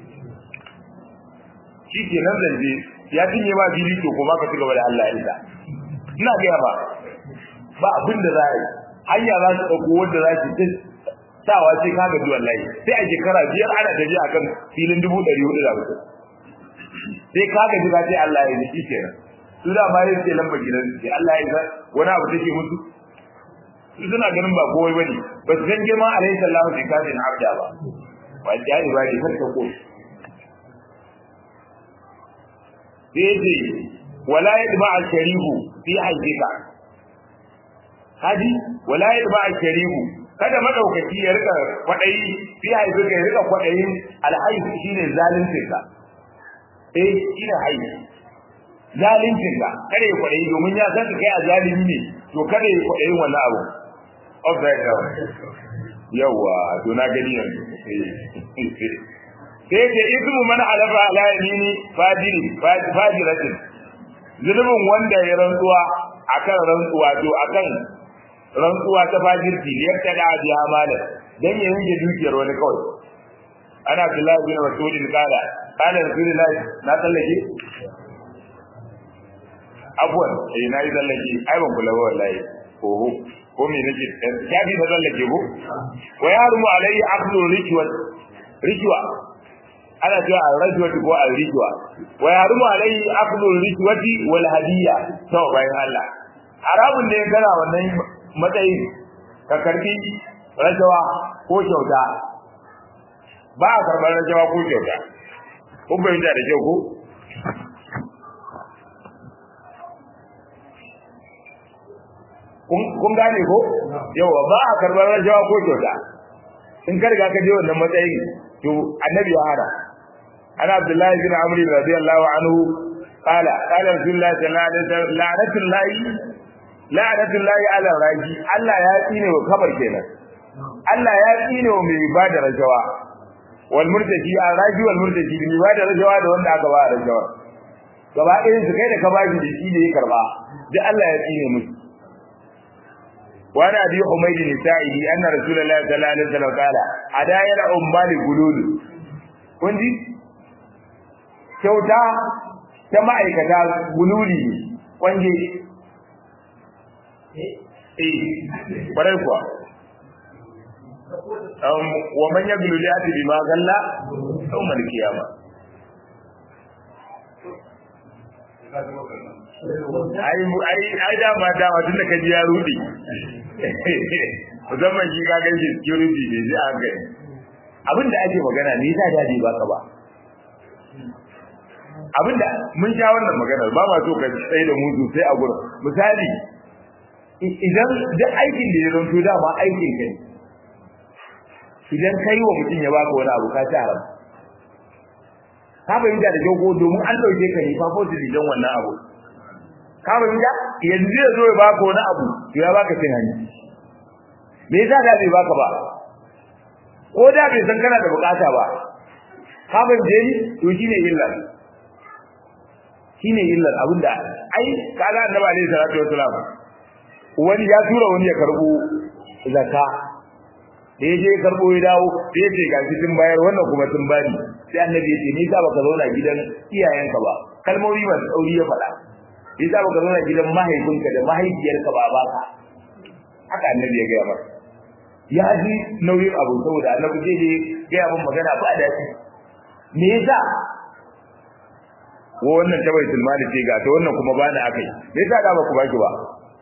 shi ke nan zanje ya cinye ma fili to kuma ka cigaba da Allah ya isa ina ga ba ba abin da za a yi hanya za su dauko wanda za su ta sawa sai ka gaji wallahi sai a shekara biyar ana tafiya akan filin dubu ɗari hudu da mutum sai ka gaji ka ce Allah ya yi kenan su da ma yin ce lamba gidan sai Allah ya san wani abu take musu su suna ganin ba kowai bane ba su san girman alaihi sallahu bi kafin abda ba ba da ya ba ne kar ka ko sai ce wala yadma al-sharihu fi hajjika hadi wala yadma al-sharihu kada madaukaki ya rika kwadayi fi hajjika ya rika kwadayin al-hayy shine zalincin ka eh shine hayy zalincin ka kada ya kwadayi domin ya san kai a zalimi ne to kada ya kwadayin wannan abu of that down yawa to na gani yanzu sai ce ismu man alafa ala yamini fajiri fajiratin zulubin wanda ya rantsuwa akan rantsuwa to akan rantsuwa ta fajirci ne ya tada bi amana dan ya yanke dukiyar wani kawai ana Abdullah bin Mas'ud kala kala Rasulullahi na tsallake abuwan eh na yi tsallake ai ban kula ba wallahi oho ko me nake ya bi da tsallake ko wa yarumu alayhi aqdu rishwa rishwa ana cewa al-rajwati ko al-rijwa wa yarumu alayhi aqdu al-rijwati wal hadiyya to bayan Allah haramun ne kana wannan matsayin ka karbi rajawa ko kyauta ba a karbar rajawa ko kyauta kun bayyana da kyau ko kun gane ko yawa ba a karbar rajawa ko kyauta in ka riga ka je wannan matsayin to annabi ya hada ana abdullahi bin amr radiyallahu anhu qala qala rasulullahi sallallahu alaihi wasallam la'natullahi la'natullahi ala raji Allah ya tsine wa kabar kenan Allah ya tsine wa mai bada rajawa wal murtaji al raji wal murtaji mai bada rajawa da wanda aka ba rajawa gaba ɗayan su kai da ka bashi da shi ne ya karba duk Allah ya tsine musu وعن ابي حميد النسائي ان رسول الله صلى الله عليه وسلم قال هدايا الامال غلول kunji kyauta ta ma'aikata gululi ne kwanje eh kwarai kuwa wa man yaglu li ati bima galla yawm al-qiyamah ai ai ai da ma da tun da kaji ya rudi musamman shi ka ganin security ne sai an gani abin da ake magana ne yasa dadi ba ka ba abin da mun sha wannan maganar ba ma so ka tsaye da mu sosai a gurin misali idan duk aikin da ya zanto dama aikin ka ne idan kai wa mutum ya baka wani abu ka ci haram ka fahimta da kyau ko domin an ɗauke ka ne fa ko don wannan abu ka fahimta yanzu zai zo ya baka wani abu to ya baka cin hanci me yasa da bai baka ba ko da bai san kana da bukata ba ka fahimce ni to shine illar shine illar abinda ai kaga annabi alaihi salatu wasalam wani ya tura wani ya karbo zakka da ya je karbo ya dawo da ya ce gashi tun bayar wannan kuma tun bani sai annabi ya ce ni sa baka zauna gidan iyayenka ba kalmomi masu tsauri ya faɗa ni sa baka zauna gidan mahaifinka da mahaifiyarka ba baka haka annabi ya gaya masa ya ji nauyin abu saboda annabi zai je gaya min magana ba da shi me yasa wannan ta bai sulmani ce ga ta wannan kuma bani akai me yasa da ba ku baki ba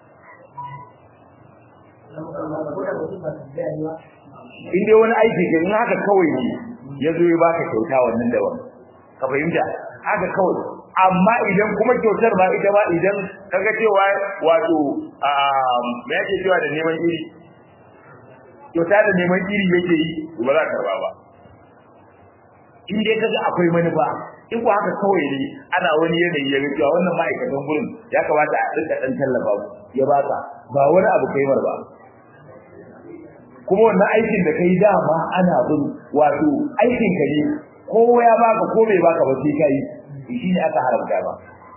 in dai wani aiki ke in haka kawai ne ya zo ya baka kyauta wannan da wani ka fahimta haka kawai amma idan kuma kyautar ba ita ba idan kaga cewa wato me yake cewa da neman iri kyauta da neman iri yake yi ba za ka karba ba in dai kaga akwai manufa in ko haka kawai ne ana wani yanayi ya ga cewa wannan ma'aikatan gurin ya kamata a rika dan tallafa ya baka ba wani abu kai mar ba kuma wannan aikin da kai dama ana bin wato aikin ka ne ko ya baka ko bai baka ba sai kai shi ne aka haramta ba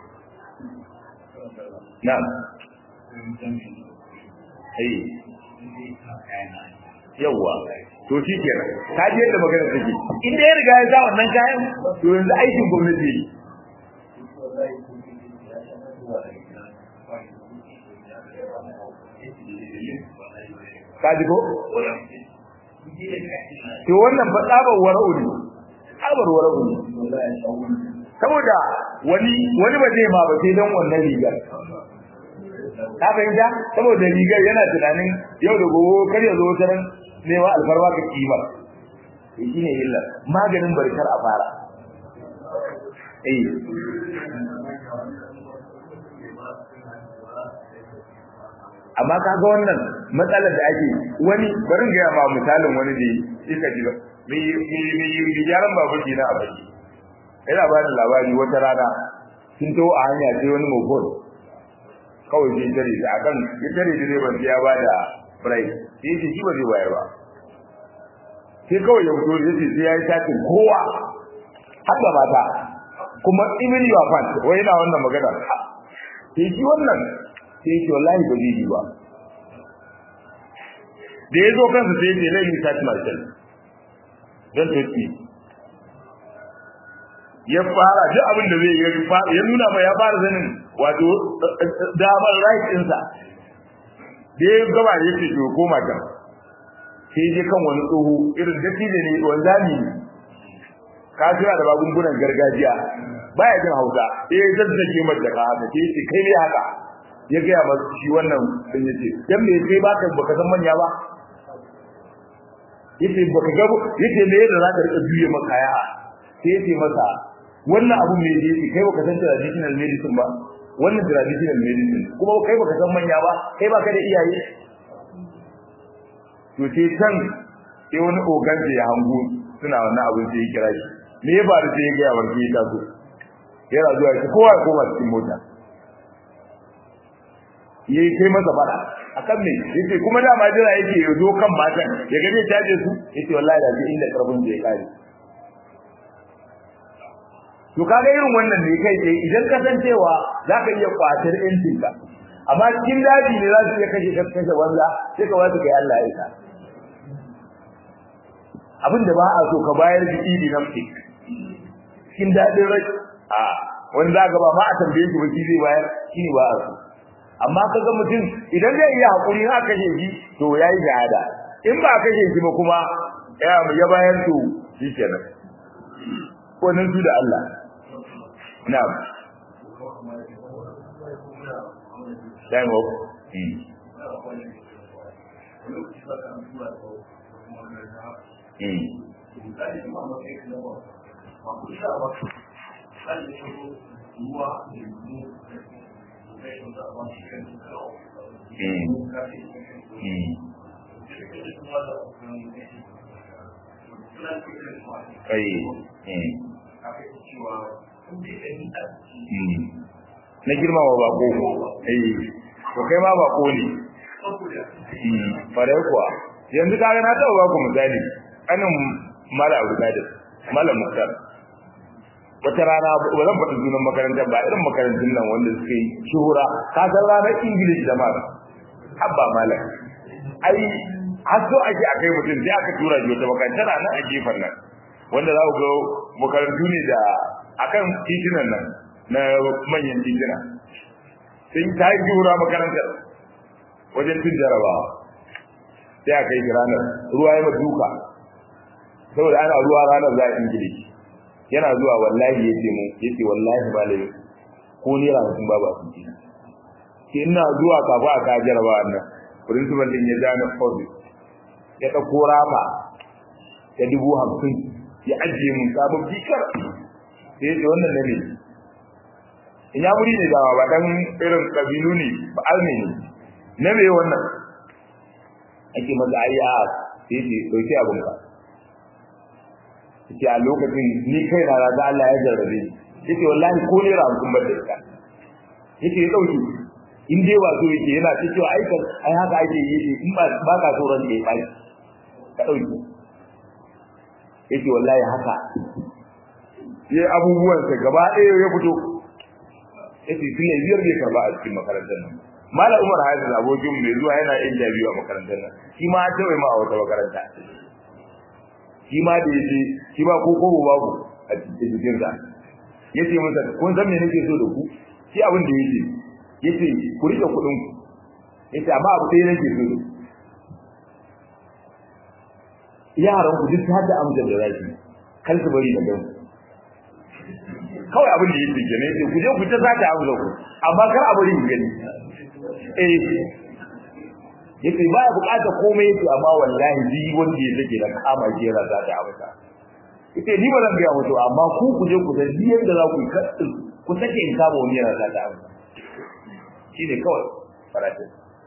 na'am eh yawa to shi kenan ka ji yadda magana take in da ya riga ya sa wannan kayan to yanzu aikin gwamnati ne ka ji ko to wannan ba tsabar wara'u ne tsabar wara'u ne saboda wani wani ba zai ma ba sai don wannan rigar ka fahimta saboda rigar yana tunanin yau da gobe kar ya zo wata ran nema alfarwa ka kima shi ne illa maganin barkar a fara eh amma kaga wannan matsalar da ake wani barin ga ma misalin wani da yake ji mai mai yaran babu dina a baki ina ba da labari wata rana sun to a hanya sai wani mobile kawai sai tare da akan ya tare da ban ya bada price sai shi ba zai bayar ba sai kawai ya fito ya ce sai ya yi satin kowa har da mata kuma even your fan wai yana wannan magana sai shi wannan sai ce wallahi ba zai yi ba da ya zo kansa sai ce lai sat marshal don toki ya fara duk abin da zai ya nuna ma ya fara zanin wato damar right ɗinsa da ya gaba da ya ce to koma can sai je kan wani tsoho irin dattijo ne wanzami ne ka tura da magungunan gargajiya baya jin hausa sai ya zazzage mata ka haka sai ce kai ne haka ya gaya masa shi wannan din yace dan me sai baka baka san manya ba yace baka ga yace me yadda zaka rika juye maka kaya sai yace masa wannan abu me yace kai baka san traditional medicine ba wannan traditional medicine kuma kai baka san manya ba kai baka da iyaye to sai can sai wani ogan ya hango suna wannan abin sai ya kira shi me ya faru sai ya ga warki ta so yana zuwa shi kowa ya koma cikin mota yayi kai masa fada akan me yace kuma da ma jira yake ya zo kan matan ya ga zai taje su yace wallahi da ji inda karfin zai kare to kaga irin wannan ne kai tsaye idan ka san cewa zaka iya kwatar yancin ka amma cikin daji ne za su iya kashe kashe banza sai ka wasu kai Allah ya isa abinda ba a so ka bayar da idi nafsi cikin dadin rai a wani za ga ba ma a tambaye shi ba shi zai bayar shi ne ba a so amma kaga mutum idan zai iya hakuri ha kashe shi to yayi shahada in ba kashe shi ba kuma ya ya bayar to shikenan ko nan su da Allah na'am time up mm. na girmama bako eh to kai ma bako ne farai kuwa yanzu kaga na taɓa ba ku misali kanin mala abu da malam muktar wata rana ba zan faɗi sunan makarantar ba irin makarantun nan wanda suka yi shuhura ka san ranar ingilish da mara habba malam ai har so ake akai mutum sai aka tura shi wata makarantar nan a gefen nan wanda za ku ga makarantu ne da akan titunan nan na manyan tituna sai ta yi shuhura makarantar wajen cin jarabawa sai aka yi ranar ruwa ya duka saboda ana ruwa ranar za a ingilishi yana zuwa wallahi ya ce mu ya ce wallahi malami ko ne sun ba ba su ji ke ina zuwa kafa a ka jarabawa nan principal din ya zana office ya ɗauko rafa ta dubu hamsin ya ajiye mun sabon fikar sai ya ce wannan na ne in ya muri ne dawa ba dan irin kabilu ne ba alme ne na me wannan ake maza ayi a sai ce dauki abin ka yace a lokacin ni kai na da Allah ya jarrabe yace wallahi ko ne ra kun bar da ita yace ya dauki in dai wato yake yana ta cewa ai kan ai haka ake yi in ba ba ka so ran da ya bai ka dauki yace wallahi haka sai abubuwan sa gaba ɗaya ya fito yace tun ne biyar bai karba a cikin makarantar nan Malam Umar Hafiz abokin mai zuwa yana yin jabiwa a makarantar nan shi ma ta wai ma a wata makaranta shi ma da yace shi ba ko ko babu a cikin jikin sa yace masa kun san me nake so da ku shi abin da yake yace ku rike kudin ku yace amma abu ɗaya nake so da yaran ku duk hadda amsar da zaki kar su bari da gan kawai abin da yake kenan yace ku je ku ta zata amsar ku amma kar a bari ku gani eh yace baya bukata komai yace amma wallahi ji wanda ya take da kama jera za ta amsa yace ni ba zan ga mutu amma ku ku je ku san ji yanda za ku yi ku take in kama wani yana za ta amsa shine kawai faratin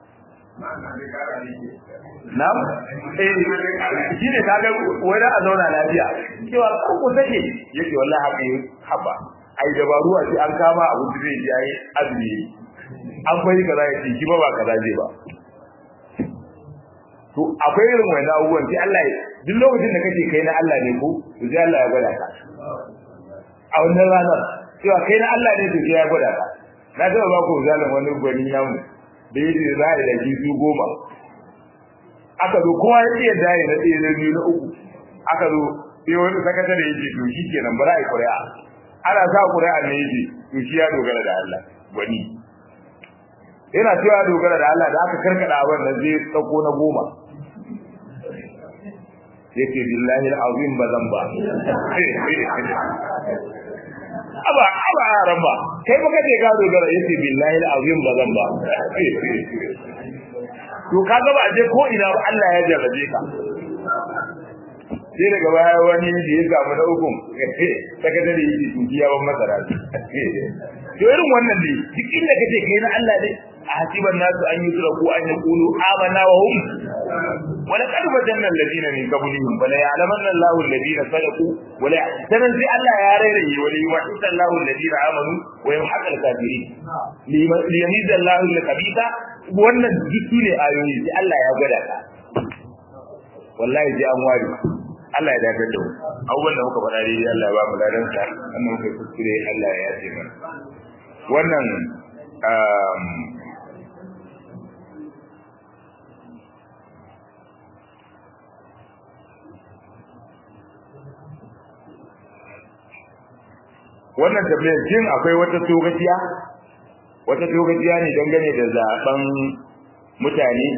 Na'am eh shine kaga wai da a zauna lafiya cewa ko ku take yace wallahi haka yi haba ai dabaru a ce an kama abu da zai yi ai azumi an bai kaza yace shi ba ba kaza zai ba to akwai irin wani abubuwan sai Allah ya duk lokacin da kake kai na Allah ne ko to sai Allah ya gwada ka a wannan ranar cewa kai na Allah ne to sai ya gwada ka na taba ba ku zalin wani gwani namu da yake za a yi da su goma aka zo kowa ya iya dai na ɗaya na biyu na uku aka zo sai wani sakatare yake to shi kenan ba za a yi ƙuri'a ana sa ƙuri'a ne yake to shi ya dogara da Allah gwani yana cewa dogara da Allah da aka karkada abin da zai tsako na goma yake billahi alazim bazan ba aba aba ran ba kai baka ce ka dogara yace billahi alazim bazan ba to kaga ba je ko ina ba Allah ya jarrabe ka sai daga baya wani da ya samu na ukun sakatare yake tukiya ban masara to irin wannan ne duk inda kace kai na Allah ne ahasiban nasu an yutraku an yaqulu amanna wa hum wa laqad fatanna alladhina min qablihim wa la ya'lamanna Allahu alladhina sadaqu wa la sanan sai Allah ya rairaye wa la yuwahhida Allahu alladhina amanu wa yamhaqu al-kafirin li yamiza Allahu al-khabitha wannan duk ne ayoyi sai Allah ya gwada ka wallahi sai an wari Allah ya dace da mu abubuwan da muka faɗa dai Allah ya ba mu ladan sa annan muka kuskure Allah ya yace mana wannan wannan tambayar shin akwai wata togaciya wata togaciya ne dangane da zaben mutane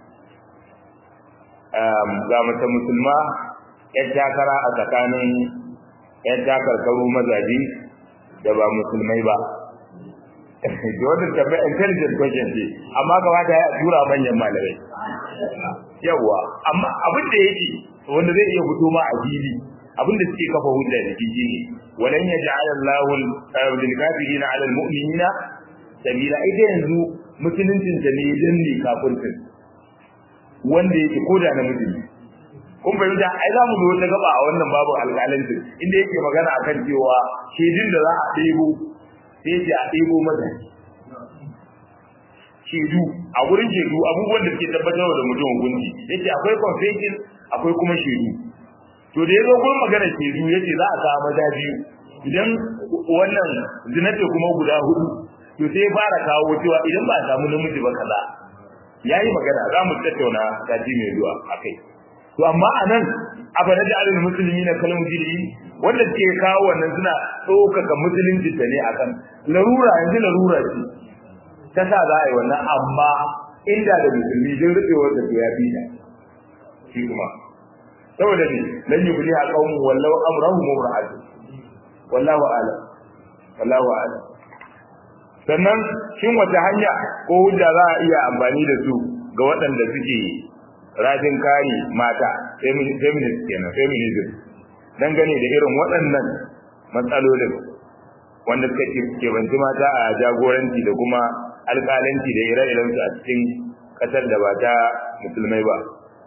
ga mata musulma yan takara a tsakanin yan takarkaru mazaji da ba musulmai ba da wannan tambayar intelligent question ce amma kamata ya tura manyan malamai yawa amma abin da yake wanda zai iya fito ma a fili abin da suke kafa hujja da shi ne walan yaj'al Allahu lil kafirin 'ala al mu'minina sabila ita yanzu musuluncin da ne dan ne kafirtin wanda yake koda na musulmi kun fahimta ai za mu zo ta gaba a wannan babu alƙalanci inda yake magana akan cewa shedin da za a ɗebo sai ce a ɗebo maza shedu a gurin shedu abubuwan da suke tabbatar da mutum hukunci yace akwai confession akwai kuma shedu to da yazo gurin magana shedu yace za a samu maza biyu idan wannan zinata kuma guda hudu to sai fara kawo cewa idan ba a samu namiji ba kaza yayi magana za mu tattauna kaji mai zuwa akai to amma anan abana da alil musulmi na kalmu jiri wanda ke kawo wannan suna tsokaka musulunci ta ne akan larura yanzu larura ce ta sa za a yi wannan amma inda da musulmi din rubewar da ya bi da shi kuma saboda ne lan yubli a qaumun wallahu amrahu mumra'atu wallahu a'lam wallahu a'lam sannan shin wata hanya ko hujja za a iya amfani da su ga waɗanda suke rajin kare mata feminist kenan feminism dangane da irin waɗannan matsalolin wanda suka kebanci mata a jagoranci da kuma alƙalanci da ire-iren su a cikin ƙasar da ba ta musulmai ba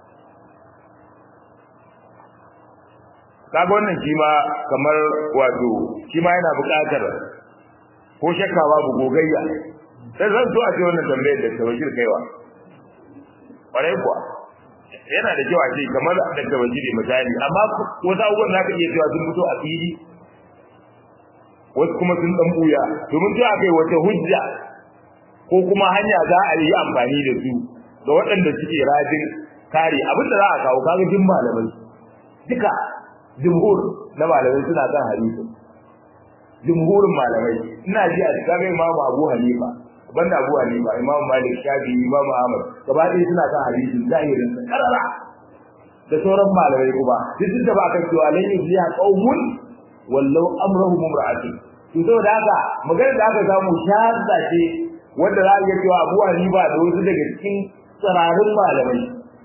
kaga wannan shi ma kamar wato shi ma yana buƙatar ko shakka babu gogayya sai zan so a ce wannan tambayar da tawajir kaiwa ƙwarai kuwa yana da kyau a ce kamar da tawajiri misali amma wasu abubuwan za ka iya cewa sun fito a fili wasu kuma sun dan buya domin ta kai wata hujja ko kuma hanya za a yi amfani da su ga waɗanda suke rajin kare abin da za a kawo kaga jin malamai duka jumhur na malamai suna kan hadisi jumhurin malamai ina ji a cikin imamu abu hanifa banda abu hanifa imamu malik shafi imamu ahmad gaba ɗaya suna kan hadisin zahirin sa karara da sauran malamai kuma duk da ba kan cewa lan yufliha qaumun wallau amrahum imra'atin to saboda haka magana da aka samu shahada ce wanda za a iya cewa abu hanifa da wasu daga cikin tsararin malamai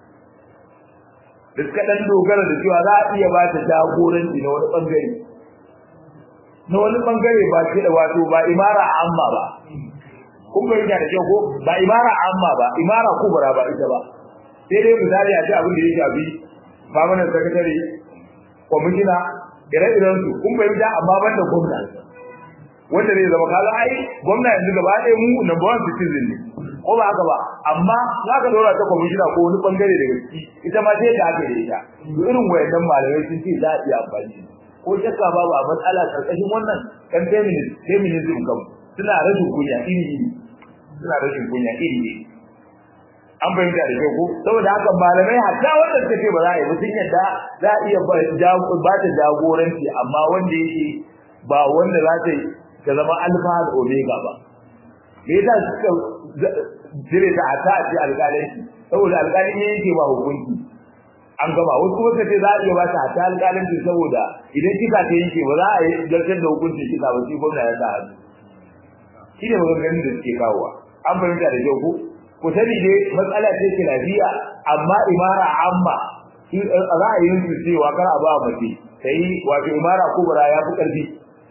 da suka dan dogara da cewa za a iya ba ta jagoranci na wani bangare na wani bangare ba ce da wato ba imara amma ba kun bai da kyau ko ba imara amma ba imara kubra ba ita ba sai dai misali a ce abin da ya shafi permanent secretary kwamishina ire-iren su kun bai da amma ban da gwamna wanda zai zama kaga ai gwamna yanzu gaba ɗaya mu number one citizen ne ko ba haka ba amma za ka dora ta kwamishina ko wani bangare daga ciki ita ma sai da aka yi ita irin wayannan malamai sun ce za a iya amfani ko shakka babu a matsala karkashin wannan kan feminism feminism kam suna rashin kunya iri iri suna rashin kunya iri iri an fahimta da kyau ko saboda haka malamai hatta wanda suka ce ba za a yi ba sun yadda za a iya ba ta jagoranci amma wanda yake ba wanda za ta ta zama alfa da omega ba me yasa suka jire ta a ta ce alƙalanci saboda alƙalin ya yanke ba hukunci an gama wasu kuma suka ce za a iya ba ta a ta alƙalanci saboda idan kika ta yanke ba za a yi zartar da hukuncin kika ba sai gwamna ya sa hannu shi ne maganganun da suke kawowa an fahimta da kyau ko ku sani dai matsala ce ke lafiya amma imara amma ra'ayin su cewa kar a ba mace sai wato imara kubra ya fi ƙarfi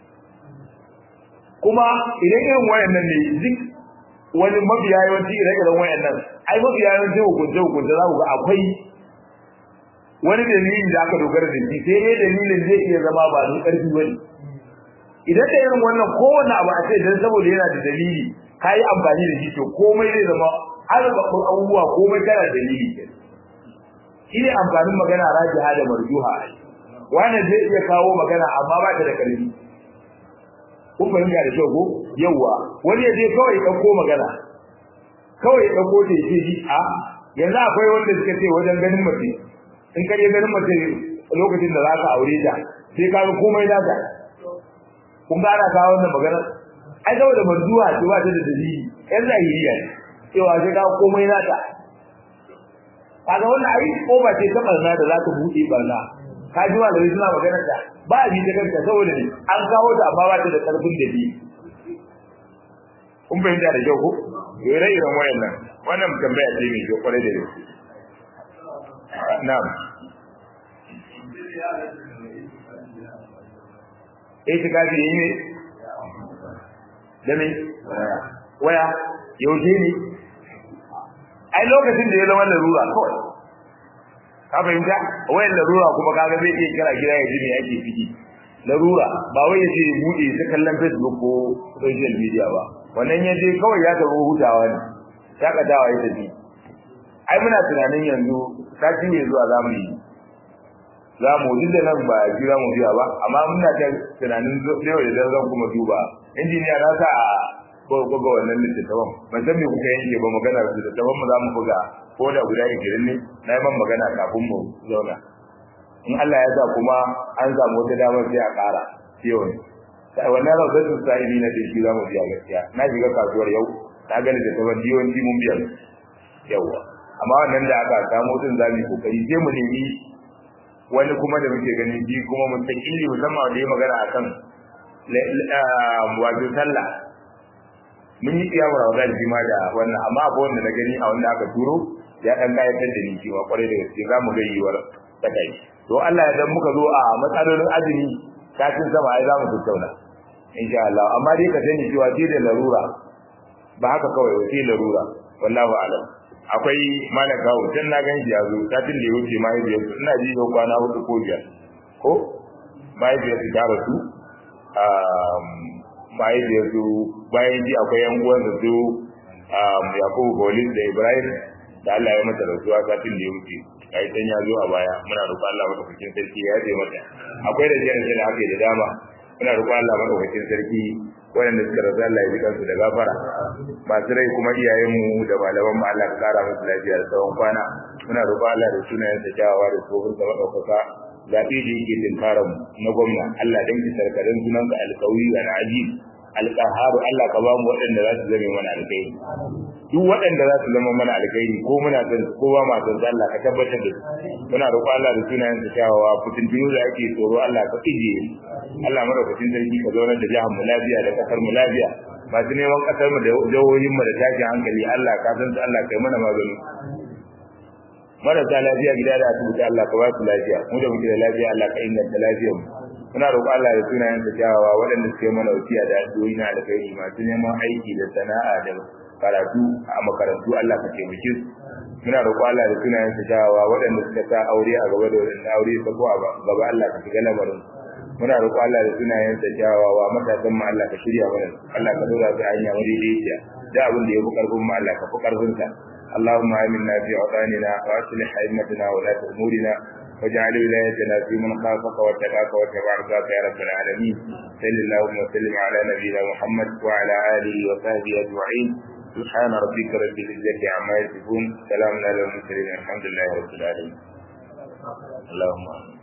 kuma idan irin wayannan ne duk wani mafiya yawanci ire-iren wayannan ai mafiya yawanci hukunce hukunce za ku ga akwai wani dalili da aka dogara da shi sai dai dalilin zai iya zama ba da ƙarfi bane idan da irin wannan kowanne abu a ce dan saboda yana da dalili kai amfani da shi to komai zai zama albaɓɓun abubuwa komai kana da dalili shi ne amfanin magana rajiha da marjuha wani zai iya kawo magana amma ba ta da ƙarfi kun fahimta da kyau ko yawa wani ya je kawai ɗauko magana kawai ya ɗauko ta ce shi a yanzu akwai wanda suka ce wajen ganin mace in ka je ganin mace lokacin da za ka aure ta sai ka ga komai nata kun ga ana kawo wannan magana ai saboda marzuwa ce ba ta da dalili yan zahiriya ne cewa sai ka komai nata kaga wannan ai ko ba ce ta barna da za ta buɗe barna ka ji malami suna magana ta ba a bi ta kanta saboda ne an kawo ta amma ba ta da karfin da bi kun fahimta da kyau ko ire iren wayannan wannan tambaya ce mai kyau kwarai da gaske na'am eh ta kaji yi ne da me waya yaushe ne ai lokacin da ya zama larura kawai ka fahimta wayan larura kuma kaga zai iya kira gida ya ji me ake ciki larura ba wai yace ya bude ta kallon Facebook ko social media ba wannan ya je kawai ya taro hutawa ne shakatawa ya tafi ai muna tunanin yanzu sati mai zuwa za mu yi za mu duk da nan ba ji za mu biya ba amma muna ta tunanin yau da zan kuma duba injiniya na sa a ko ga wannan littattafan ban san me kuka yanke ba magana da littattafan mu za mu buga ko da guda ishirin ne na yi man magana kafin mu zauna in Allah ya sa kuma an samu wata damar sai a ƙara yau ne sai wannan rawdatu sa'ili na da shi za mu biya gaskiya na shiga kasuwar yau na gani da taban yawanci mun biya yawa amma wannan da aka samu din za mu yi kokari sai mu nemi wani kuma da muke gani shi kuma mun ta illi musamman da ya magana akan wato sallah mun yi kiyamu Ramadan shi ma da wannan amma akwai wanda na gani a wanda aka turo ya dan kayatar da ni cewa kwarai da gaske za mu ga yiwuwar ta kai to Allah ya dan muka zo a matsalolin azumi kafin sama ai za mu tattauna insha Allah amma dai ka sani cewa shi da larura ba haka kawai wa sai larura wallahu a'lam akwai malam gawo dan na gan shi yazo satin da ya wuce mahaifiyar su ina ji yau kwana hudu ko biyar ko mahaifiyar su ta rasu mahaifiyar su bayan ji akwai yan uwan su yakubu bolis da ibrahim da Allah ya mata rasuwa satin da ya wuce ai dan ya zo a baya muna roƙon Allah madaukakin sarki ya yaje mata akwai da jiya da aka yi da dama muna roƙon Allah madaukakin sarki waɗanda suka rasu Allah ya ji kansu da gafara masu rai kuma iyayenmu da malaman mu Allah ka kara musu lafiya da tsawon kwana muna roƙon Allah da sunayen sa kyawawa da tsohon sa madaukaka zaɓe da yake tinkarar mu na gwamna Allah dan ki sarkarin sunan ka alƙawi al aziz alƙaharu Allah ka ba mu waɗanda za su zame mana alƙairi duk waɗanda za su zama mana alƙairi ko muna son ko ba ma son Allah ka tabbatar da su muna roƙo Allah da sunayen sa kyawawa fitintunu da ake tsoro Allah ka ije Allah madaukakin sarki ka zaunar da jihar mu lafiya da kasar mu lafiya masu neman kasar mu da jihohin mu da tashin hankali Allah ka san su Allah kai mana magani marasa lafiya gida da asibiti Allah ka ba su lafiya mu da muke da lafiya Allah ka inganta lafiyar mu muna roƙo Allah da sunayen sa kyawawa waɗanda suke mana wasiya da addu'o'i na alkhairi masu neman aiki da sana'a da karatu a makarantu Allah ka taimake su muna roƙo Allah da sunayen sa kyawawa waɗanda suka sa aure a gaba da waɗanda aure ta ko a gaba Allah ka shiga lamarin muna roƙo Allah da sunayen sa kyawawa matasan mu Allah ka shirya mana Allah ka dora su hanya madaidaiciya da abin da ya fi karfin mu Allah ka fi karfin sa اللهم آمنا في أوطاننا وأصلح أئمتنا ولاة أمورنا واجعل ولايتنا في من خافك واتقاك واتبع رضاك يا رب العالمين صل اللهم وسلم على نبينا محمد وعلى آله وصحبه أجمعين سبحان ربك رب العزة عما يصفون سلام على المرسلين الحمد لله رب العالمين اللهم آمين